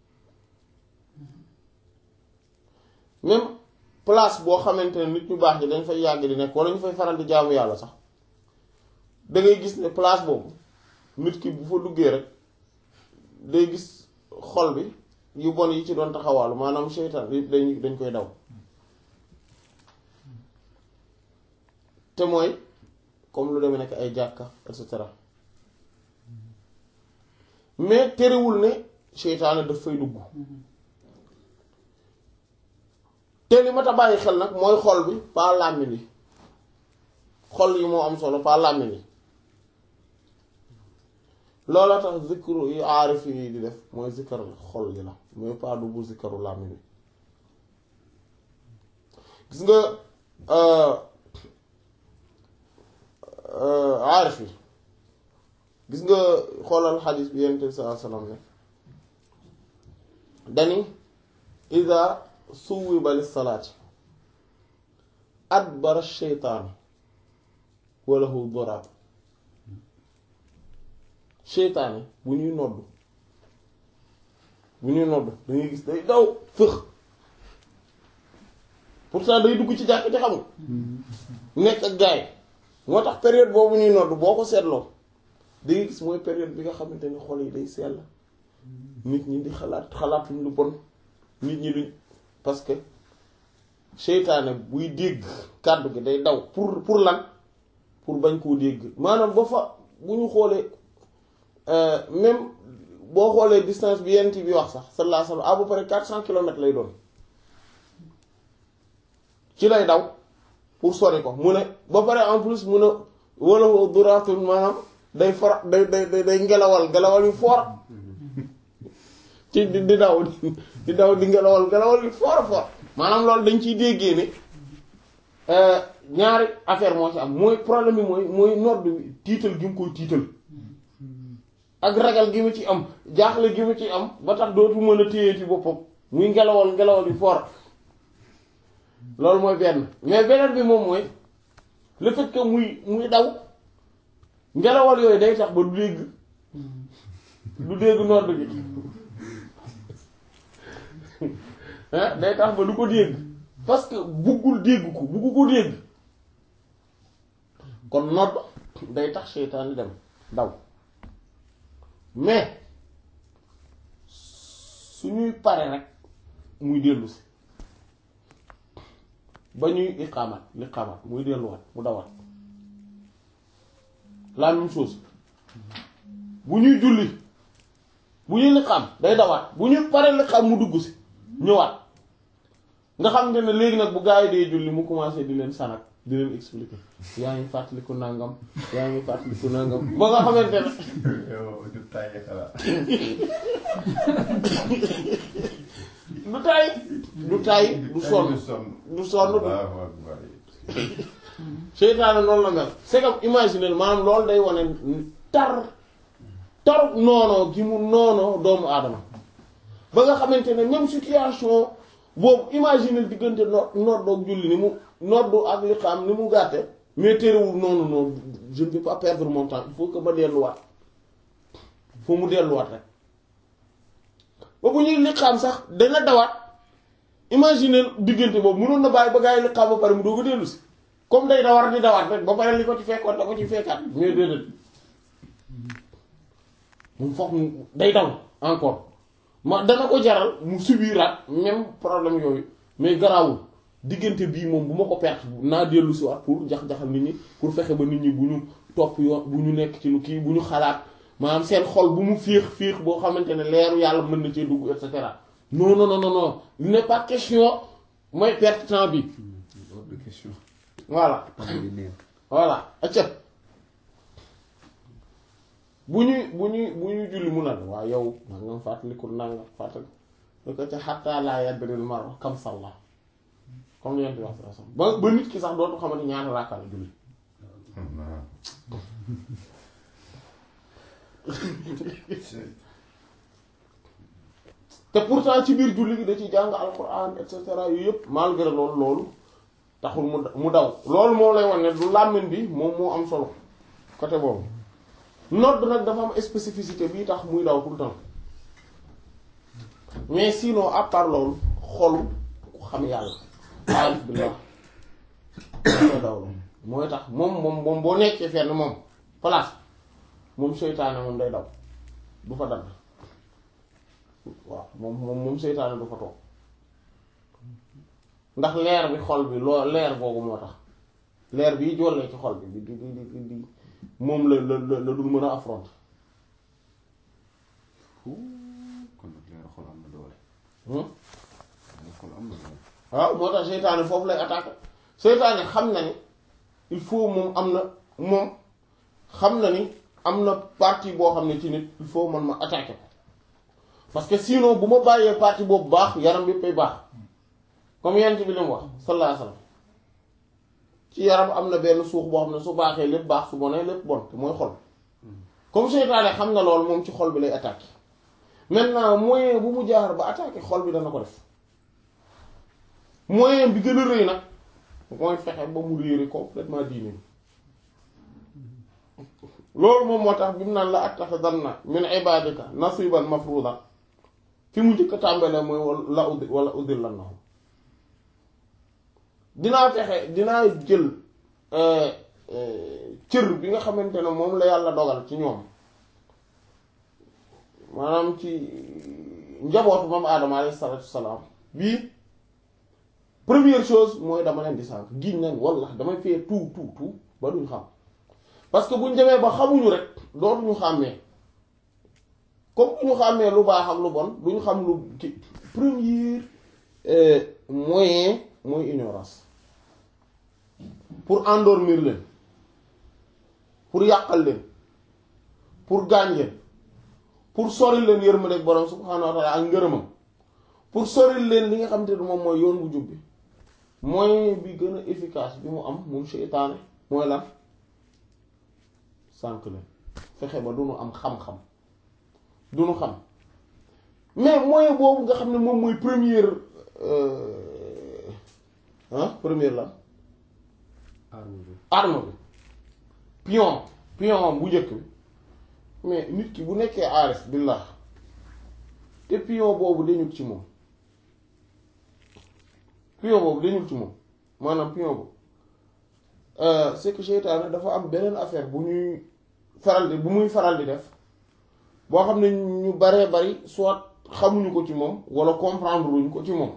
même place boo xamante ne nit ñu baax ñi dañ fay yàgg di nekk wala ñu fay faral di jaamu yàlla sax da ngay gis ne place boobu nit ki bu fa duggee rek day gis xol bi yu bon yi ci doon taxawaalu maanaam seytaan yëpp dañ dañ koy daw te mooy comme lu demee nekk ay jàkka et cetera mais terewul ne seytaane daf fay dugg te li ma ta bàyyi xel nag mooy xol bi pas làmmiñ yi xol yi moo am solo pas làmmiñ yi loola tax zikru yi aarif yi di def mooy zikkar xol yi la mooy pas du bu zikkaru làmmiñ yi gis nga aarif yi gis nga xoolal xadis bi yonent bi sallallahu alayhi wasallam ne dani ida suwiba lis salaati adbara sheytaan walahu doraab seytaane bu ñuy nodd bu ñuy nodd dangay gis day daw fëx pourtant day dugg ci jàkk ci xamul nekk ak gaay moo tax période boobu ñuy nodd boo ko seetloo da ngay gis mooy période bi nga xamante ne xol yi day sell nit ñi di xalaat xalaatuñ lu bon nit ñi duñ parce que seytaane buy dégg kàddu gi day daw pour pour lan pour bañ koo dégg maanaam ba fa bu ñu xoolee même boo xoolee distance bi yent bi wax sax sallallahu alayhi wa sallam à peu près quatre cent kilomètres lay doon ci lay daw pour sori ko mu ne ba pare en plus mu ne wala duraatun maanaam day for day day day ngelawal ngelawal yu fort ci di di daw di daw di ngelawal ngelawal yu fort fort maanaam loolu dañ ciy déggee ne ñaari affaire moo ci am mooy problème bi mooy mooy nodd bi tiital gi mu koy tiital ak ragal gi mu ci am jaaxle gi mu ci am ba tax dootu mën a téye ci boppam muy ngelawal ngelawal yu fort loolu mooy benn mais beneen bi moom mooy le fait que muy muy daw ngelawal yooyu day tax ba du dégg du dégg nodd bi day tax ba du ko dégg parce que buggul dégg ko buggu ko dégg kon nodd day tax seytaane dem daw mais suñuy pare rek muy dellu si ba ñuy iqaamat liqaamat muy delluwaat mu dawaat la même chose bu ñuy julli bu ñuy liqaam day dawaat bu ñuy pare liqaam mu dugg si ñëwaat nga xam ne léegi nag bu gaa yi dee julli mu commencé di leen sanak di leen expliquer yaa ngi fàttaliku nangam yaa ngi fàttaliku nangam ba nga xamante ne
yow du tàyyi xalaat.
du tay du tay du sonn du sonn du
waaw waaw
seytaane noonu la mel c'est comme imaginer maanaam loolu day wane tar tar noonoo gi mu noonoo doomu aadama ba nga xamante ne même situation boobu imaginer diggante no noddoog julli ni mu noddu ak liqaam ni mu gàtte mais terewul noonu noonu je ne peux pas perdre mon temps il faut que ma delluwaat faut mu delluwaat rek ba bu ñuy liqaam sax dana dawaat imaginer diggante boobu mënoon na bàyyi ba gaa yi liqaam ba pare mu doog a dellu si comme day da war di dawaat rek ba pare li ko ci fekkoon da ko ci fekkaat mais déedéet moom foog mu day daw encore ma dana ko jaral mu subiraat même problème yooyu mais garaawul diggante bii moom bu ma ko perte naa dellu si waat pour jax-jaxal nit ñi pour fexe ba nit ñi bu ñu topp yoon bu ñu nekk ci lu kii bu ñu xalaat maanaam seen xol bu mu féex féex boo xamante ne leeru yàlla mën na cee dugg et cetera non non non non il n'est pas question mooy perte temps bi
hors de question
voilà
tàmbali neex
voilà acca bu ñuy bu ñuy bu ñuy julli mu nag waaw yow nangam fàttaliku nangam fàttali lu ko ca xattaa laa yadril mar'u kam salla comme li yent wax sa ba ba nit ki sax dootu xamante ñaata raaka la julli te pourtant ci biir julli gi da ci jàng alquran et cetera yu yëpp malgré loolu loolu taxul mu mu daw loolu moom lay wan ne du làmmiñ bi moom moo am solo côté boobu nodd nag dafa am spécificité bii tax muy daw tout le temps mais sinon à part loolu xolu ku xam yàlla aarif billah koy daw la mooy tax moom moom moom boo nekkee fenn moom place moom seytaane moom day daw du fa dagg waaw moom moom moom seytaane du fa toog ndax leer bi xol bi loo leer boobu moo tax leer bi jollee ci xol bi di di di di di moom la la la la dul mën a affronter
kon nag leer xol am na doole
hmm
leer xol am na doole
waaw moo tax seytaane foofu lay attaquer seytaane xam na ni il faut moom am na moom xam na ni am na partie boo xam ne ci nit il faut man ma attaquer ko parce que sinon bu ma bàyyee partie boobu baax yaram bi pay baax comme yent bi li mu wax sallallahu alayhi wasallam ci yaram am na benn suux boo xam ne su baaxee lépp baax su bonee lépp bon te mooy xol comme seytaane xam na loolu moom ci xol bi lay attaquer maintenant moyen bu mu jaar ba attaquer xol bi dana ko def moyen bi gën a rëy nag mooy fexe ba mu réere complètement diine loolu moom moo tax bi mu naan la attaxidanna min ibadika nasiban mafruda fi mu njëkk a tàmbalee mooy la uddi wala uddil lan na dinaa fexe dinaa jël cër bi nga xamante ne moom la yàlla dogal ci ñoom maanaam ci njabootu moom aadama alayhi salaatu salaam bii première chose mooy dama leen di sànk giñ nañ walla damay fee tout tout tout ba duñ xam parce que buñ demee ba xamuñu rek dootuñu xàmmee comme duñu xàmmee lu baax ak lu bon duñu xam lu ki premier moyen mooy ignorance pour endormir leen pour yàqal leen pour gaañ leen pour soril leen yërmande borom subhaanahu wa taala ak ngërëmam pour soril leen li nga xam te ne moom mooy yoon bu jub bi moyen bi gën a efficace bi mu am moom seytaane mooy lan sànq leen fexe ba du nu am xam-xam du nu xam mais moyen boobu nga xam ne moom mooy première ah première la
arme bi
arme bi pion pion bu njëkk bi mais nit ki bu nekkee aarif billah te pion boobu dañul ci moom pion boobu dañul ci moom maanaam pion boobu c'est que seytaane dafa am beneen affaire bu ñuy faral di bu muy faral di def boo xam ne ñu baree bari soit xamuñu ko ci moom wala comprendre luñ ko ci moom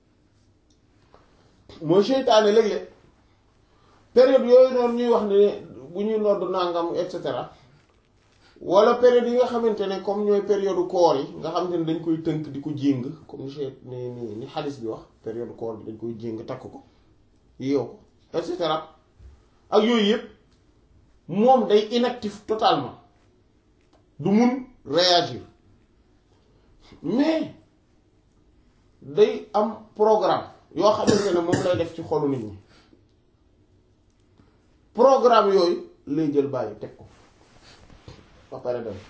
mooy seytaane léeg-léeg période yooyu noonu ñuy wax ne bu ñuy nodd nangam et cetera wala période yi nga xamante ne comme ñooy période koor yi nga xamante ne dañ koy tënk di ko jéng comme ni ni ni xadis bi wax période koor bi dañ koy jéng takk ko yeew ko et cetera ak yooyu yëpp moom day inactif totalement du mun réagir mais day am programme yoo xamante ne moom lay def ci xolu nit ñi programme yooyu lay jël bàyyi teg ko ba pare dem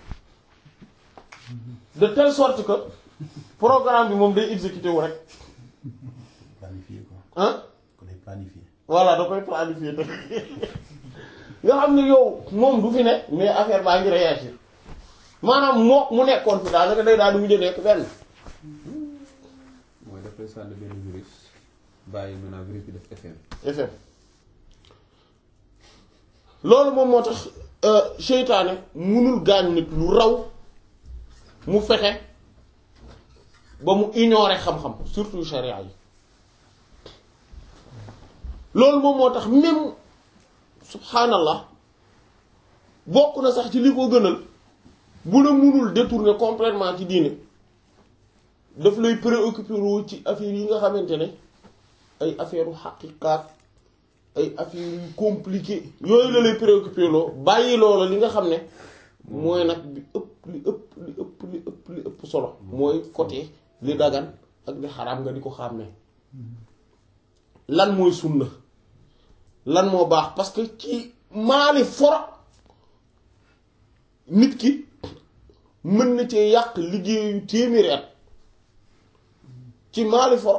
de telle sorte que programme bi moom day exécuté wu rek
planifié quoi
ah
ko day planifié
voilà da koy planifier te nga xam ne yow moom du fi ne mais affaire baa ngi réagir maanaam moo mu nekkoon fi daanaka day daal di mujj nekk benn
mooy dafay sànni benn virus bàyyi maintenant virus bi def effet
effet loolu moom moo tax seytaane munul gaañ nit lu raw mu fexe ba mu ignorer xam-xam surtout charia yi loolu moom moo tax même subhanallah bokk na sax ci li ko gënal bu la munul détourner complètement ci diine daf lay préoccuper wu ci affaire yi nga xamante ne ay affaire u xaqiqaat ay affaire yu compliqué yooyu la lay préoccuper loo bàyyi loola li nga xam ne mooy nag bi ëpp li ëpp li ëpp li ëpp li ëpp solo mooy côté li dagan ak li xaraam nga di ko xàmmee lan mooy sunna lan moo baax parce que ci maali foro nit ki mën na cee yàq liggéeyu téeméeri at ci maali foro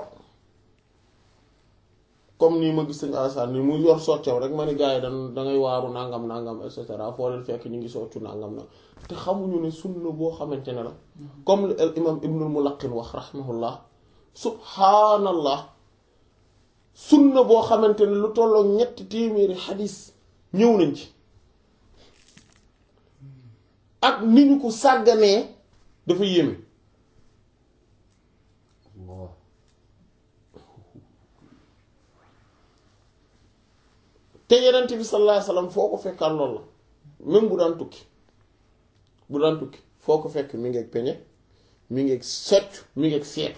comme nii ma gis sëñ Alassane ni mu yor soccaw rek ma ni gars yi dan dangay waaru nangam nangam et cetera foo leen fekk ñu ngi soccu nangam na te xamuñu ne sunna boo xamante ne la comme li al imam ibnul mulaqin wax rahimahullah subhaanallah sunna boo xamante ne lu tolloo ñetti téeméeri xadis ñëw nañ ci ak ni ñu ko sàgganee dafa yéeme
Allah
te yenent bi sallallahu alayhi wasallam foo ko fekkaan loolu la même bu daan tukki bu daan tukki foo ko fekk mi ngeeg peñe mi ngeeg soccu mi ngeeg seetu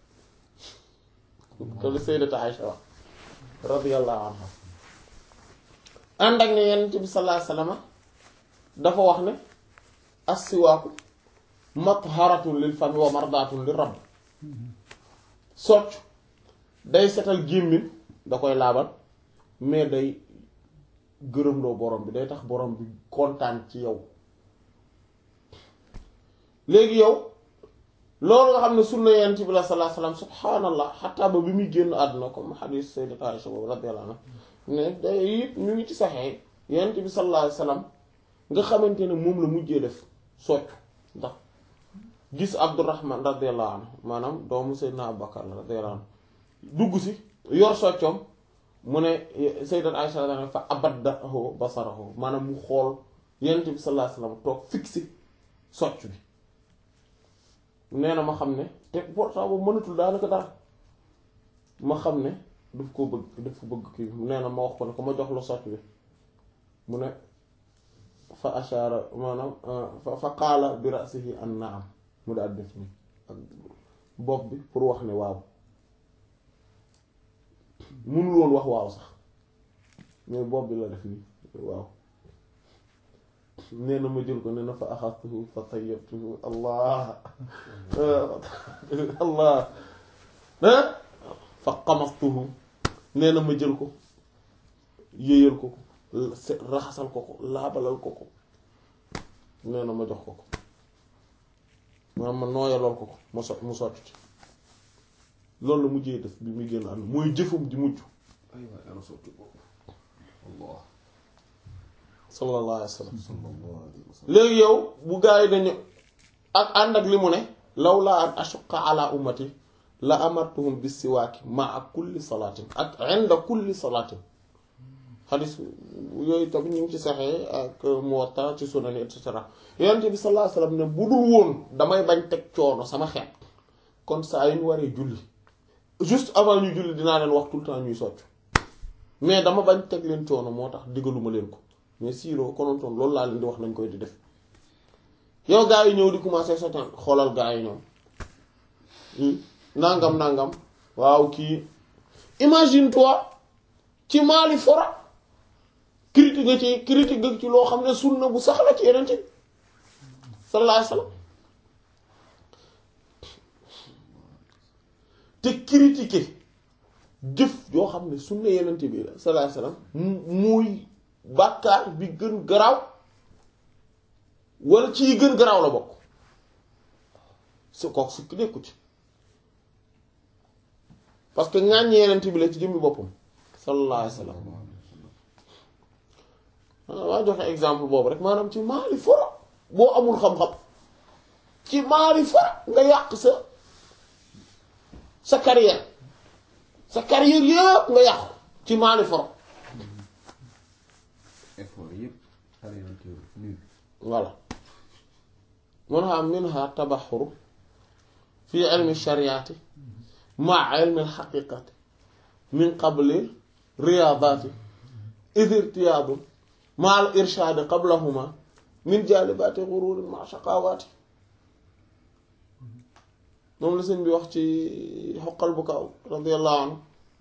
te lu sayyidatu Aïcha wax radiyallahu anha ànd ak ne yenent bi sallallahu alayhi wasallam dafa wax ne as-siwaaku matharatun lil fami wa mardatun lir rabb soccu day setal gémmiñ da koy laabal mais day gërëmloo borom bi day tax borom bi kontaan ci yow léegi yow loolu nga xam ne sunna yonent bi la sallallahu alayhi wasallam subhaanallah xataa ba bi muy génn àdduna comme xadiis sayyidat Aisha boobu radiyallahu anha ne day yëpp ñu ngi ci saxee yonent bi sallallahu alayhi wasallam nga xamante ne moom la mujjee def soccu ndax gis Abdurrahman radiyallahu anhu maanaam doomu Seydina Abubakar la radiyallahu anhu dugg si yor soccoom mu ne sayyidat Aisha dana fa abaddahu basarahu maanaam mu xool yonent bi sallallahu alayhi wasallam toog fixé socc bi nee na ma xam ne te pourtant boobu mënatul daanaka dara ma xam ne daf ko bëgg daf ko bëgg kii nee na ma wax ko ne ko ma jox la socc bi mu ne fa ashaara maanaam fa fa qaala bi ra'sihi an na'am mu daal def nii ak bopp bi pour wax ne waaw mënul woon wax waaw sax mais bopp bi la def nii waaw nee na ma jël ko nee na fa axastuhu fa tayyabtuhu allah allah fa qamastuhu nee na ma jël ko yéyal ko ko raxasal ko ko laabalal ko ko nee na ma jox ko ko maanaam ma nooyalool ko ko ma so mu sotti ci loolu la mujjee def bi muy génn ànd mooy jëfum ji mujj
ay waay ana sotti boobu allah
sallallahu alayhi wa sallam
sallallahu alayhi wa sallam
léegi yow bu gaa yi dañu ak ànd ak li mu ne law laa an ashuqa ala ummati la amartuhum bis siwaaki maa kulli salaatin ak inda kulli salaatin xadis yooyu tam ñu ngi ci saxee ak Muwatta ci Sunan et cetera yonent bi sallallahu alayhi wa sallam ne bu dul woon damay bañ teg coono sama xeet kon saa yu ñu waree julli juste avant ñu julli dinaa leen wax tout le temps ñuy socc mais dama bañ teg leen coono moo tax digaluma leen ko mais siiroo konontoon loolu laa leen di wax nañ koy di def yow gaa yi ñëw di commencer soccan xoolal gaa yi ñoom nangam nangam waaw kii imagine toi ci maali fora critique nga ci critique nga ci loo xam ne sunna bu sax la ci yeneen ci sallallahu alayhi wasallam te critiquer jëf yoo xam ne sunna yeneen bi la sallallahu alayhi wasallam muy bàkkaar bi gën garaaw wala ci gën garaaw la bokk su kook sukki nekku ci parce que ŋàññi yenent bi la ci jëmmi boppam sallallahu alayhi wa sallam waa joxe exemple boobu rek maanaam ci maali fora boo amul xam-xam ci maali fora nga yàq sa sa carrière sa carrière yëpp nga yàq ci maali fora
effort yëpp xale yoon teew nul
voilà mun ha minha tabaxuru fi ilmi shariati ma ilmi alxaqiqati min qabli riyaadaati id irtiyaadu ma al irshaadi qablahuma min jaalibaati gururin ma shaqawaati moom la sëñ bi wax ci xoqal bu kaw radiallahu anhu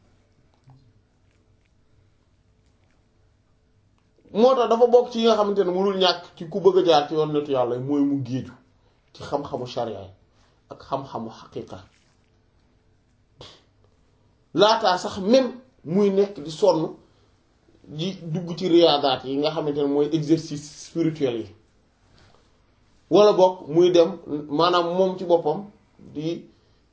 moo tax dafa bokk ci yi nga xamante ne mënul ñàkk ci ku bëgg a jaar ci yoon nitu yàlla mooy mu géeju ci xam-xamu sharia ak xam-xamu xaqiqa laataa sax même muy nekk di sonn di dugg ci riyaadaat yi nga xamante ne mooy exercice spirituel yi wala bokk muy dem maanaam moom ci boppam di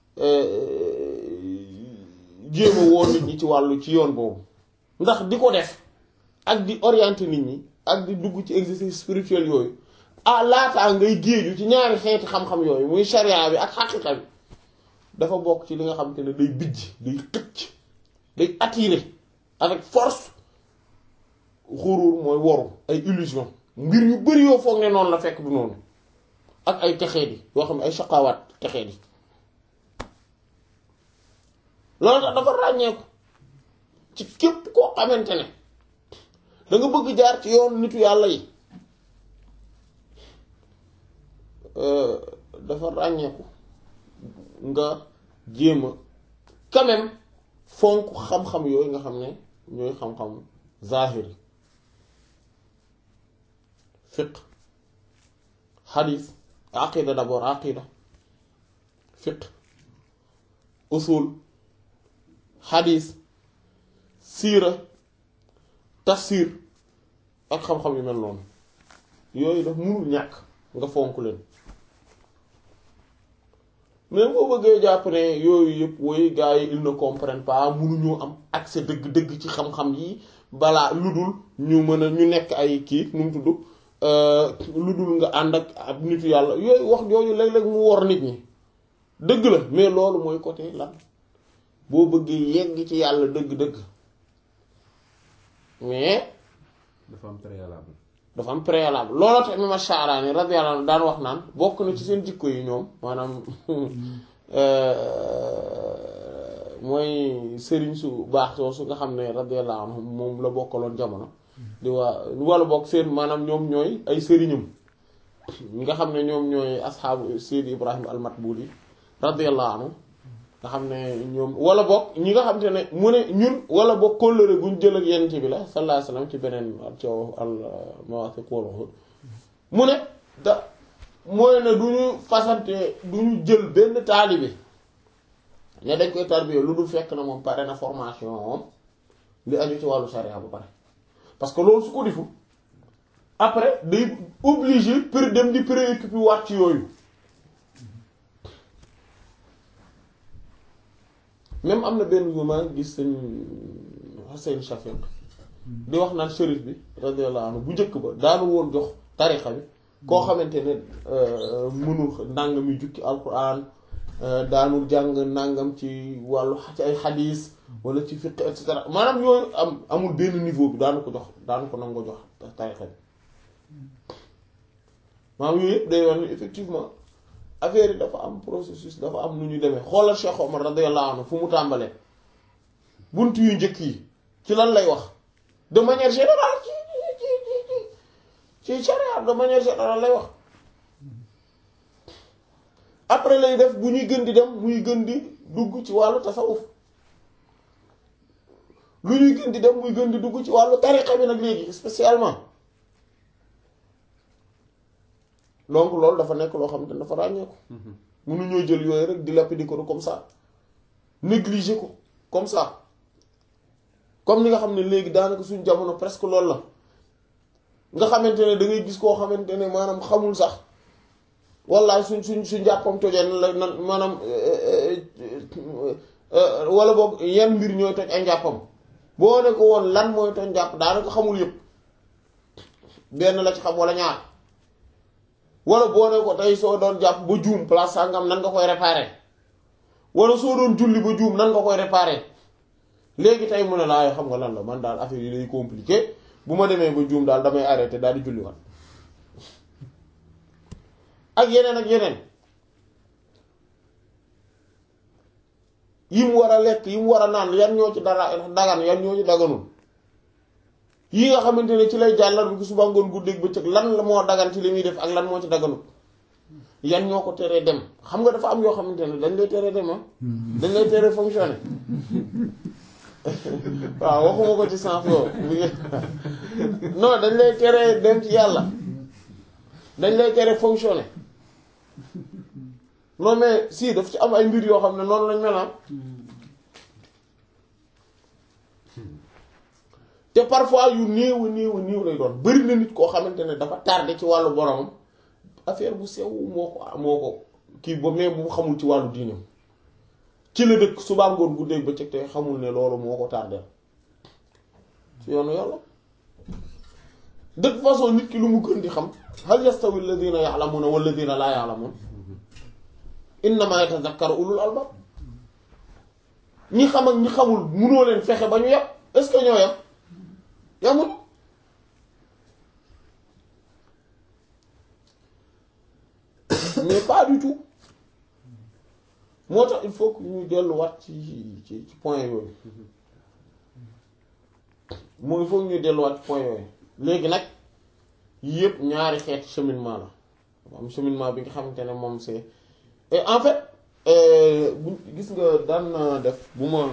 jéem a woo nit ñi ci wàllu ci yoon boobu ndax di ko def ak di orienter nit ñi ak di dugg ci exercice spirituel yooyu ah laataa ngay géeju ci ñaari xeeti xam-xam yooyu muy sharia bi ak xaqiqa bi dafa bokk ci li nga xamante ne day bijj day xëcc day attirer avec force xuruur mooy woru ay illusion mbir yu bari yoo foog ne noonu la fekk du noonu ak ay texee di yoo xam ne ay shaqawaat texee di loolu tax dafa ràññeeku ci képp koo xamante ne da nga bëgg jaar ci yoon nitu yàlla yi dafa ràññeeku nga jéem a quand même fonk xam-xam yooyu nga xam ne ñooy xam-xam zahiri fiq xadis aqida d'abord aqida fiq usul xadis siira tafsir ak xam-xam yu mel noonu yooyu daf mënul ñàkk nga fonk leen mais boo bëggee jàpp ne yooyu yëpp woy gars yi ils ne comprennent pas mënuñoo am accès dëgg-dëgg ci xam-xam yi balaa lu dul ñu mën a ñu nekk ay kii nu mu tudd lu dul nga ànd ak ab nitu yàlla yooyu wax yooyu léeg-léeg mu wor nit ñi dëgg la mais loolu mooy côté lan boo bëggee yegg ci yàlla dëgg-dëgg mais
dafa am préalable
dafa am préalable looloo tax imam Sha'rani radiyallahu anhu daan wax naan bokk na ci seen jikko yi ñoom maanaam mooy sëriñ su baax soosu nga xam ne radiyallahu anhu moom la bokkaloon jamono di waa wala bokk seen maanaam ñoom ñooy ay sëriñam ñi nga xam ne ñoom ñooy asxaabu Seydi Ibrahim al-Matbuli radiyallahu anhu nga xam ne ñoom wala bokk ñi nga xam te ne mu ne ñun wala bokk kóllëre guñ jël ak yent bi la sallallahu alayhi wasallam ci beneen coow al mawasiq wal uhud mu ne da mooy ne du ñu fasante du ñu jël benn taalibe ne dañ koy tarbiya lu dul fekk na moom pare na formation moom li aju ci wàllu sharia ba pare parce que loolu su ko defu après day obligé pour dem di préoccupé waat ci yooyu même am na benn bu ma gis sëñ Hussein Shafiq di wax naan shérif bi radiyallahu anhu bu njëkk ba daanu woon jox tarixa bi koo xamante ne mënul ndàngam mi jukki alquran daanul jàng nàngam ci wàllu ci ay xadiis wala ci fiqh et cetera maanaam yooyu am amul benn niveau bi daanu ko jox daanu ko nangoo jox tarixa bi maanaam yooyu yëpp day wax ni effectivement affaire yi dafa am processus dafa am nu ñu demee xoolal Cheikh Omar radiyallahu anhu fu mu tàmbalee bunt yu njëkk yi ci lan lay wax de manière générale ci ci ci ci charia de manière générale lay wax après lay def bu ñuy gën di dem muy gën di dugg ci wàllu tasawuf lu ñuy gën di dem muy gën di dugg ci wàllu tariqa bi nag léegi spécialement donc loolu dafa nekk loo xam ne dafa ràññeeku. mënuñoo jël yooyu rek di lapidi ko comme ça négliger ko comme ça comme ni nga xam ne léegi daanaka suñ jamono presque loolu la nga xamante ne da ngay gis koo xamante ne maanaam xamul sax wallaay suñ suñ suñ jàppam tojee nan la nan maanaam wala boog yan mbir ñooy toj ay njàppam boo ne ko woon lan mooy toj njàpp daanaka xamul yëpp benn la ci xam wala ñaar. wala boo ne ko tey soo doon jàpp ba juum place sangam nan nga koy réparer wala soo doon julli ba juum nan nga koy réparer léegi tey mu ne laa xam nga lan la man daal affaire yi day compliqué bu ma demee ba juum daal damay arrêté daal di julli wat ak yeneen ak yeneen yi mu war a lekk yi mu war a naan yan ñoo ci dara dagan yan ñoo ci daganul yi nga xamante ne ci lay jàllar bi ko suba ngoon guddeeg bëccëg lan la moo dagan ci li muy def ak lan moo ci daganut yan ñoo ko teree dem xam nga dafa am yoo xamante ne dañ lay teree dem ah dañ lay teree fonctionner waaw waxuma ko ci sens boobu non dañ lay teree dem ci yàlla dañ lay teree fonctionner non mais si daf ci am ay mbir yoo xam ne noonu lañ mel te parfois yu néew a néew a néew lay doon bari na nit koo xamante ne dafa tardé ci wàllu boromam affaire bu sew moo ko moo ko kii ba mais bu xamul ci wàllu diinam ci la dëkk subaa ngoon guddeeg ba cëg te xamul ne loolu moo ko tardé ci yoonu yàlla de toute façon nit ki lu mu gën di xam hal yastawi alladhina ya'lamuna walladhina la ya'lamun innama yatadhakkaru ulul albab ñi xam ak ñi xamul munoo leen fexe ba ñu yem est-ce que ñoo yem yamul mais pas du tout moo tax il faut que ñuy delluwaat ci ci ci point yooyu moo il faut que ñuy delluwaat ci point yooyu léegi nag yëpp ñaari xeeti cheminement la am cheminement bi nga xamante ne moom c'est et en fait bu gis nga daan na def bu ma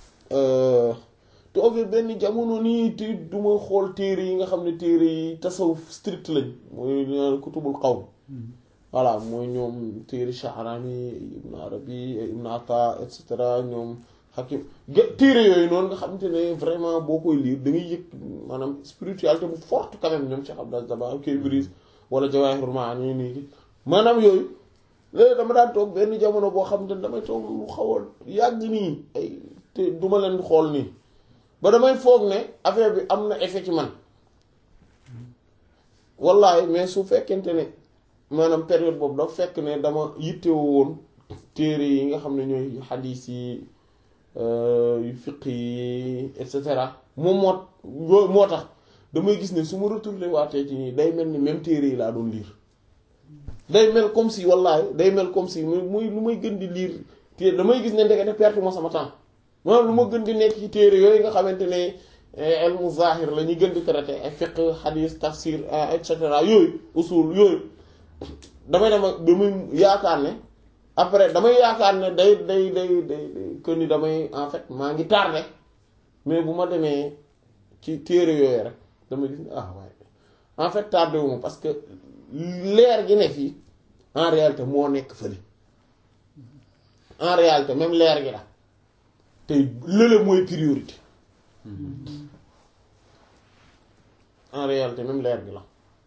toogee benn jamono nii te duma xool téere yi nga xam ne téere yi tasawuf strict lañ mooy kutubul qawm voilà mooy ñoom téere Sha'rani Ibn Arabi Ibn Ata et cetera ñoom Hakim téere yooyu noonu nga xamante ne vraiment boo koy lire da ngay yëg maanaam spiritualité bu forte quand même ñoom Cheikh Abdel Zaba Kay Ibris wala Jawahirul Ma'ani nii maanaam yooyu léegi dama daan toog benn jamono boo xam ne damay toog lu xaw a yàgg nii ay te duma leen xool nii ba damay foog ne affaire bi am na effet ci man wallahi mais su fekkente ne maanaam période boobu dafa fekk ne dama yittewoo woon téere yi nga xam ne ñooy xadiis yi yu fiq yi et cetera moom moo moo tax damay gis ne su ma retourné waatee ci nii day mel ni même téere yi laa doon lire day mel comme si wallaahi day mel comme si muy muy lu may gën di lire téere damay gis ne ndekete perte moo sama temps maanaam lu ma gën di nekk ci téere yooyu nga xamante ne elmu zahir la ñuy gën di traité ay fiqh hadith tafsir et cetera yooyu usul yooyu damay dem ak ba muy yaakaar ne après damay yaakaar ne day day day day que ni damay en fait maa ngi tardé mais bu ma demee ci téere yooyu rek damay gis ne ah waaye en fait tardé wu ma parce que leer gi ne fii en réalité moo nekk fële en réalité même leer gi la te lële mooy priorité en réalité même leer gi la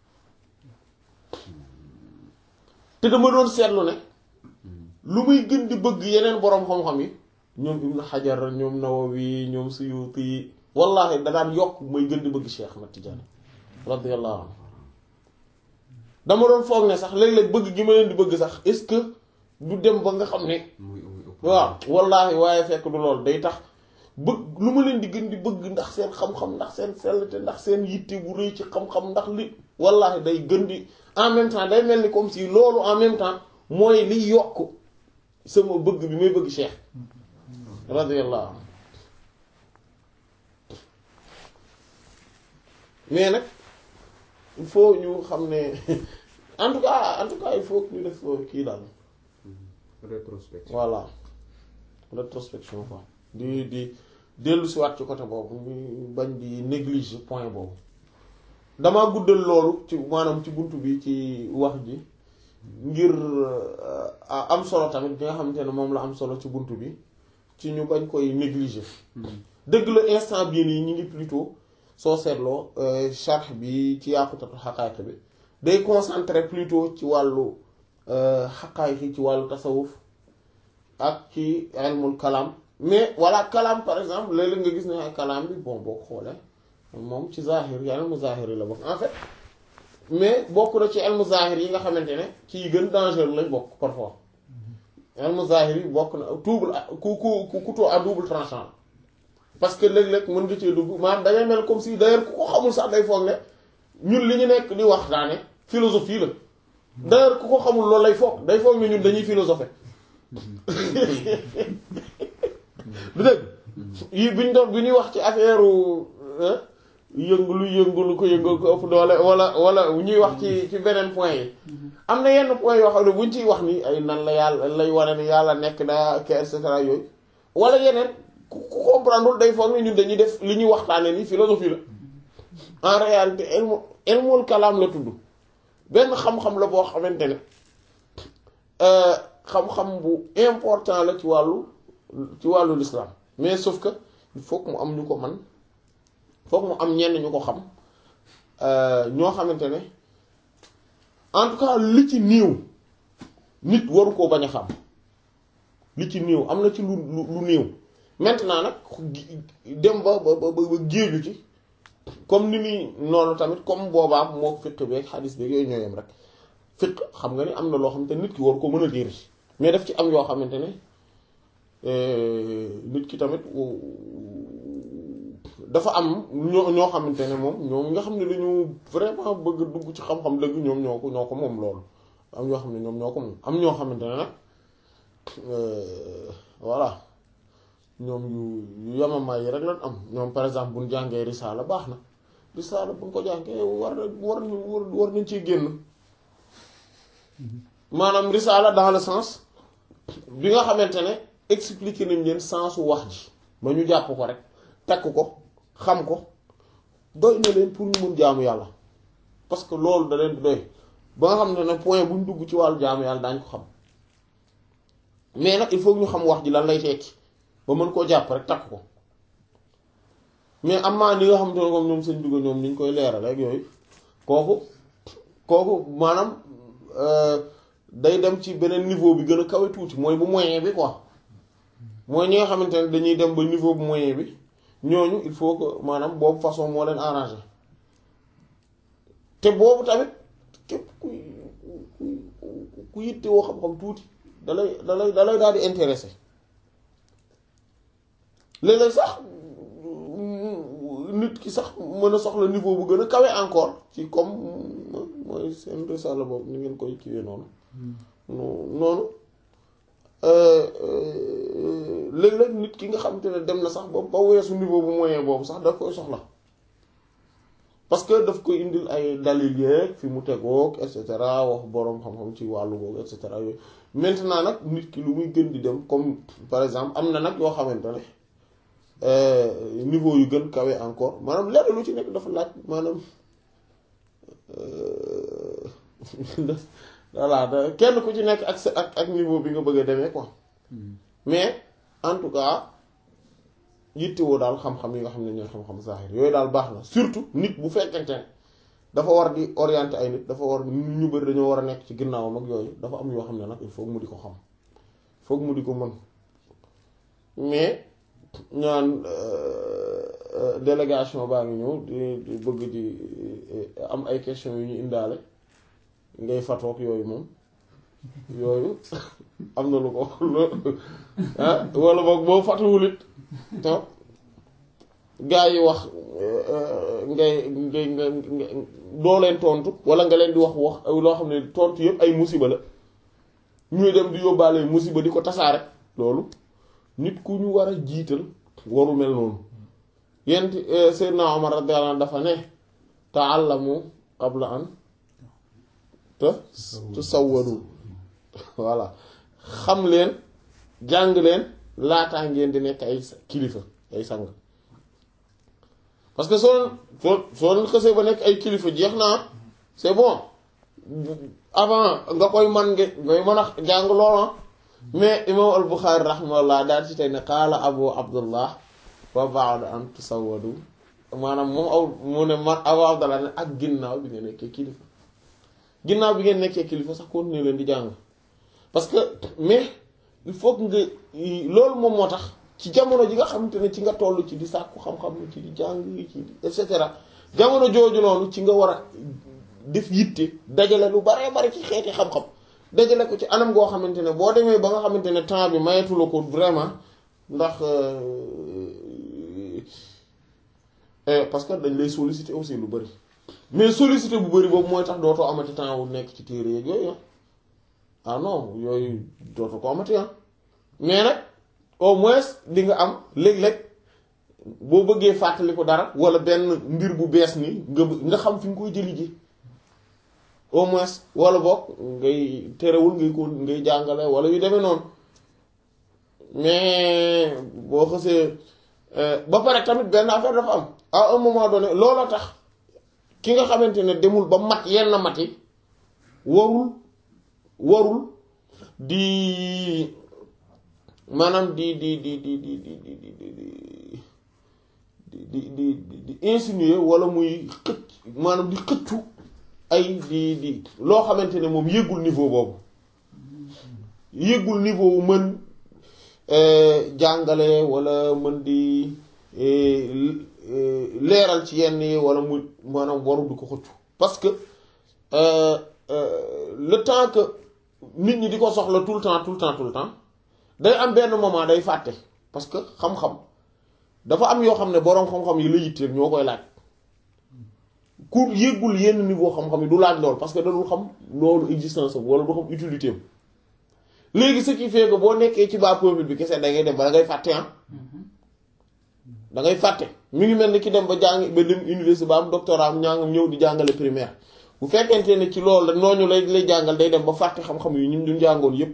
te dama doon seetlu ne lu muy gën di bëgg yeneen boroom xam-xam yi ñoom Ibn Hajar ñoom Nawawi ñoom Suyuti wallahi da daan yokk muy gën di bëgg Cheikh Ahmad Tidiane radiyallahu anhu dama doon foog ne sax léeg-léeg bëgg gi ma leen di bëgg sax est-ce que du dem ba nga xam ne waaw wallahi waaye fekk du lool day tax bëgg lu ma leen di gën di bëgg ndax seen xam-xam ndax seen sellte ndax seen yitte bu rëy ci xam-xam ndax li wallahi day gën di en même temps day mel ni comme si loolu en même temps mooy li yokk sama bëgg bi may bëgg Cheikh radiyallahu anhu mais nag il faut ñu xam ne en tout cas en tout cas il faut que ñu def kii daal
rétrospection
voilà rétrospection quoi di di dellu si waat ci côté boobu ñu bañ di négliger point boobu damaa guddal loolu ci maanaam ci bunt bi ci wax ji ngir am solo tamit bi nga xamante ne moom la am solo ci bunt bi ci ñu bañ koy négliger dëgg la instant bii nii ñu ngi plutôt soo seetloo charx bi ci yàqutatu xaqaayiq bi day concentré plutôt ci wàllu xaqaayiq yi ci wàllu tasawuf ak ci ilmul kalaam mais voilà kalaam par exemple léeg-léeg nga gis ne ay kalaam bi bon boo ko xoolee moom ci zahir yi ilmu zahir yi la bokk en fait mais bokk na ci ilmu zahir yi nga xamante ne ci yi gën dangereux lañ bokk parfois ilmu zahir yi bokk na double ku ku couteau à double tranchant parce que léeg-léeg mën nga cee dugg maanaam dangay mel comme si d'ailleurs ku ko xamul sax day foog ne ñun li ñu nekk di wax daane philosophie la d'ailleurs ku ko xamul loolu lay foog day foog ne ñun dañuy philosopher du dëgg yi biñ doon bi ñuy wax ci affaire yëngu lu yëngu lu ko yëngal ko ëpp doole wala wala ñuy wax ci ci beneen point yi am na yenn point yoo xam ne buñ ciy wax ni ay nan la yàlla lay wane ni yàlla nekk na et cetera yooyu wala yeneen ku comprendre day foog ne ñun dañuy def li ñuy waxtaane ni philosophie la en réalité ilmu ilmul kalaam la tudd benn xam-xam la boo xamante ne xam-xam bu important la ci wàllu ci wàllu l'islam mais sauf que il faut que mu am ñu ko man foog mu am ñenn ñu ko xam ñoo xamante ne en tout cas li ci néew nit waru koo bañ a xam li ci néew am na ci lu lu néew maintenant nag dem ba ba ba géeju ci comme ni muy noonu tamit comme boobaa moo fiq beeg xadis beeg yooyu ñooyam rek fiq xam nga ni am na loo xamante ne nit ki war ko mën a diir mais daf ci am yoo xamante ne nit ki tamit dafa am ñoo ñoo xamante ne moom ñoom nga xam ne dañu vraiment bëgg dugg ci xam-xam dëgg ñoom ñoo ko ñoo ko moom loolu am ñoo xam ne ñoom ñoo ko moom am ñoo xamante ne nag voilà ñoom yu yu yamamaay yi rek lañ am ñoom par exemple bu ñu jàngee risaala baax na risaala bu ñu ko jàngee war na war nañu war nañ ciy génn maanaam risaala dans le sens bi nga xamante ne expliquer nañ leen sensu wax ji ba ñu jàpp ko rek takk ko xam ko doy na leen pour ñu mun jaamu yàlla parce que loolu da leen di doy ba nga xam ne point bu ñu dugg ci wàllu jaamu yàlla daañ ko xam mais nag il faut ñu xam wax ji lan lay tekki ba mën koo jàpp rek takk ko mais am maa ni nga xamante ne comme ñoom seen dugg ñoom ni ñu koy leeral rek yooyu kooku kooku maanaam day dem ci beneen niveau bi gën a kawe tuuti mooy bu moyen bi quoi mooy ñi nga xamante ne dañuy dem ba niveau bu moyen bi ñooñu il faut que maanaam boobu façon moo leen arrangé te boobu tamit képp ku ku yitte woo xam-xam tuuti dalay dalay dalay daal di intéressé léeg-léeg sax nit ki sax mën a soxla niveau bu gën a kawe encore ci comme mooy seen risala boobu ni ngeen koy kiwee noonu noonu léeg-léeg nit ki nga xamante ne dem na sax ba ba weesu niveau bu moyen boobu sax daf koy soxla parce que daf koy indil ay dalil yeeg fi mu tegoog et cetera wax boroom xam-xam ci wàllu boobu et cetera yooyu maintenant nag nit ki lu muy gën di dem comme par exemple am na nag yoo xamante ne niveau yu gën kawe encore maanaam lenn lu ci nekk dafa laaj maanaam voilà kenn ku ci nekk ak sa ak ak niveau bi nga bëgg a demee quoi mais en tout cas yittewoo daal xam-xam yi nga xam ne ñooy xam-xam zahir yooyu daal baax na surtout nit bu fekkente ne dafa war di orienter ay nit dafa war ñu bëri dañoo war a nekk ci ginnaawam ak yooyu dafa am yoo xam ne nag il faut mu di ko xam foog mu di ko mën mais ñaan délégation baa ngi ñëw di di bëgg di am ay questions yu ñu indaale ngay fatoog yooyu moom yooyu am na lu ko ah wala boog boo fatuwul it toog gaa yi wax ngay ngay nga doo leen tontu wala nga leen di wax wax loo xam ne tontu yëpp ay musiba la ñuy dem di yóbbaale musiba di ko tasaare loolu nit ku ñu war a jiital waru mel noonu yent Seydina Omar radiyallahu anhu dafa ne ta'allamu qabla an te tusawwadu voilà xam leen jàng leen laataa ngeen di nekk ay kilifa ay sang parce que soo soo soo leen xësee ba nekk ay kilifa jeex naa c'est bon avant nga koy man nga ngay mën a jàng loola mais imam al Buxaari rahimahullah daal ci tey ne qaala abu abdullah wa ba'da an tusawwadu maanaam moom aw mu ne man abu abdullah ne ak ginnaaw bi nga nekkee kilifa ginnaaw bi ngeen nekkee kilifa sax continuer leen di jàng parce que mais il faut que nga loolu moom moo tax ci jamono ji nga xamante ne ci nga toll ci di sàkku xam-xam ci di jàng ci et cetera jamono jooju noonu ci nga war a def yitte dajale lu baree bari ci xeeti xam-xam dajale ko ci anam goo xamante ne boo demee ba nga xamante ne temps bi mayetula ko vraiment ndax parce que dañ lay solliciter aussi lu bari mais solliciter bu bari boobu mooy tax dootoo amati temps wu nekk ci téere yeeg yooyu ah non yooyu dootoo ko amati ah mais nag au moins di nga am léeg-léeg boo bëggee fàttali ko dara wala benn mbir bu bees ni nga nga xam fi nga koy jëli ji au moins wala boog ngay terewul ngay ko ngay jàngale wala yu demee noonu mais boo xësee ba pare tamit benn affaire dafa am à un moment donné looloo tax ki nga xamante ne demul ba mat yenn mat yi warul warul di maanaam di di di di di di di di di di di di insinuer wala muy xëcc maanaam di xëccu ay di di loo xamante ne moom yëgul niveau boobu yëgul niveau wu mën jàngale wala mën di leeral ci yenn yi wala mu maanaam waru di ko xëccu parce que le temps que nit ñi di ko soxla tout le temps tout le temps tout le temps day am benn moment day fàtte parce que xam-xam dafa am yoo xam ne boroom xam-xam yi la yitteel ñoo koy laaj ku yëggul yenn niveau xam-xam yi du laaj lool parce que da dul xam loolu existence am wala du xam utilité am léegi ce qui fait que boo nekkee ci bas peuple bi kese da ngay dem ba da ngay fàtte ah da ngay fàtte mi ngi mel ni ki dem ba jàng ba dem université ba am doctorat am ñaangam ñëw di jàngale primaire bu fekkente ne ci loolu nooñu lay lay jàngal day dem ba fàtte xam-xam yu ñu duñ jàngoon yépp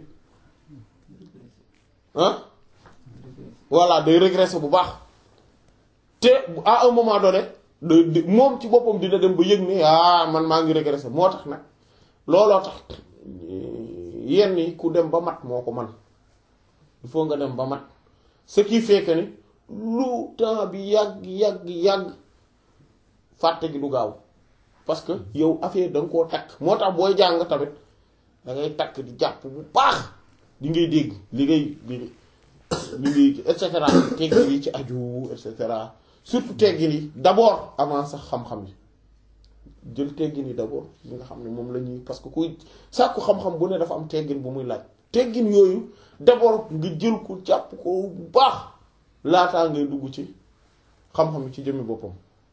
ah voilà day régresser bu baax te à un moment donné de moom ci boppam dina dem ba yëg ni ah man maa ngi régresser moo tax nag looloo tax yenn yi ku dem ba mat moo ko man il faut nga dem ba mat ce qui fait que ni lu temps bi yàgg yàgg yàgg fàtte gi du gaaw parce que yow affaire da nga koo takk moo tax booy jàng tamit da ngay takk di jàpp bu baax di ngay dégg li ngay li ngay et cetera teggin yi ci aju et cetera surtout teggin yi d'abord avant sax xam-xam yi jël teggin yi d'abord li nga xam ne moom la ñuy parce que kuy sàkku xam-xam bu ne dafa am teggin bu muy laaj teggin yooyu d'abord nga jël ko jàpp ko bu baax laataa ngay dugg ci xam-xam ci jëmmi boppam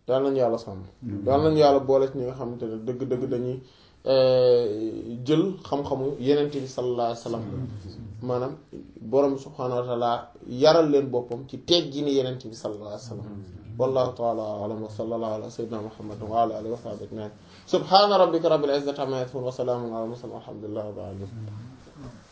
yal nañu yàlla sàmm yal nañu yàlla boole ci ñi nga xamante ne dëgg-dëgg dañuy jël xam-xamu yenent bi sallallahu alayhi wa sallam maanaam borom bi subhaanahu wa taala yaral leen boppam ci teggi ni yenent bi sallallahu alayhi wa sallam wallahu taala alam wa sallallahu ala sayyidina muhammad wa ala alihi wa sahbihi ajmain subhana rabbika rabbil izzati amma yasifun wa salamun ala mursalin walhamdulillahi rabbil alamin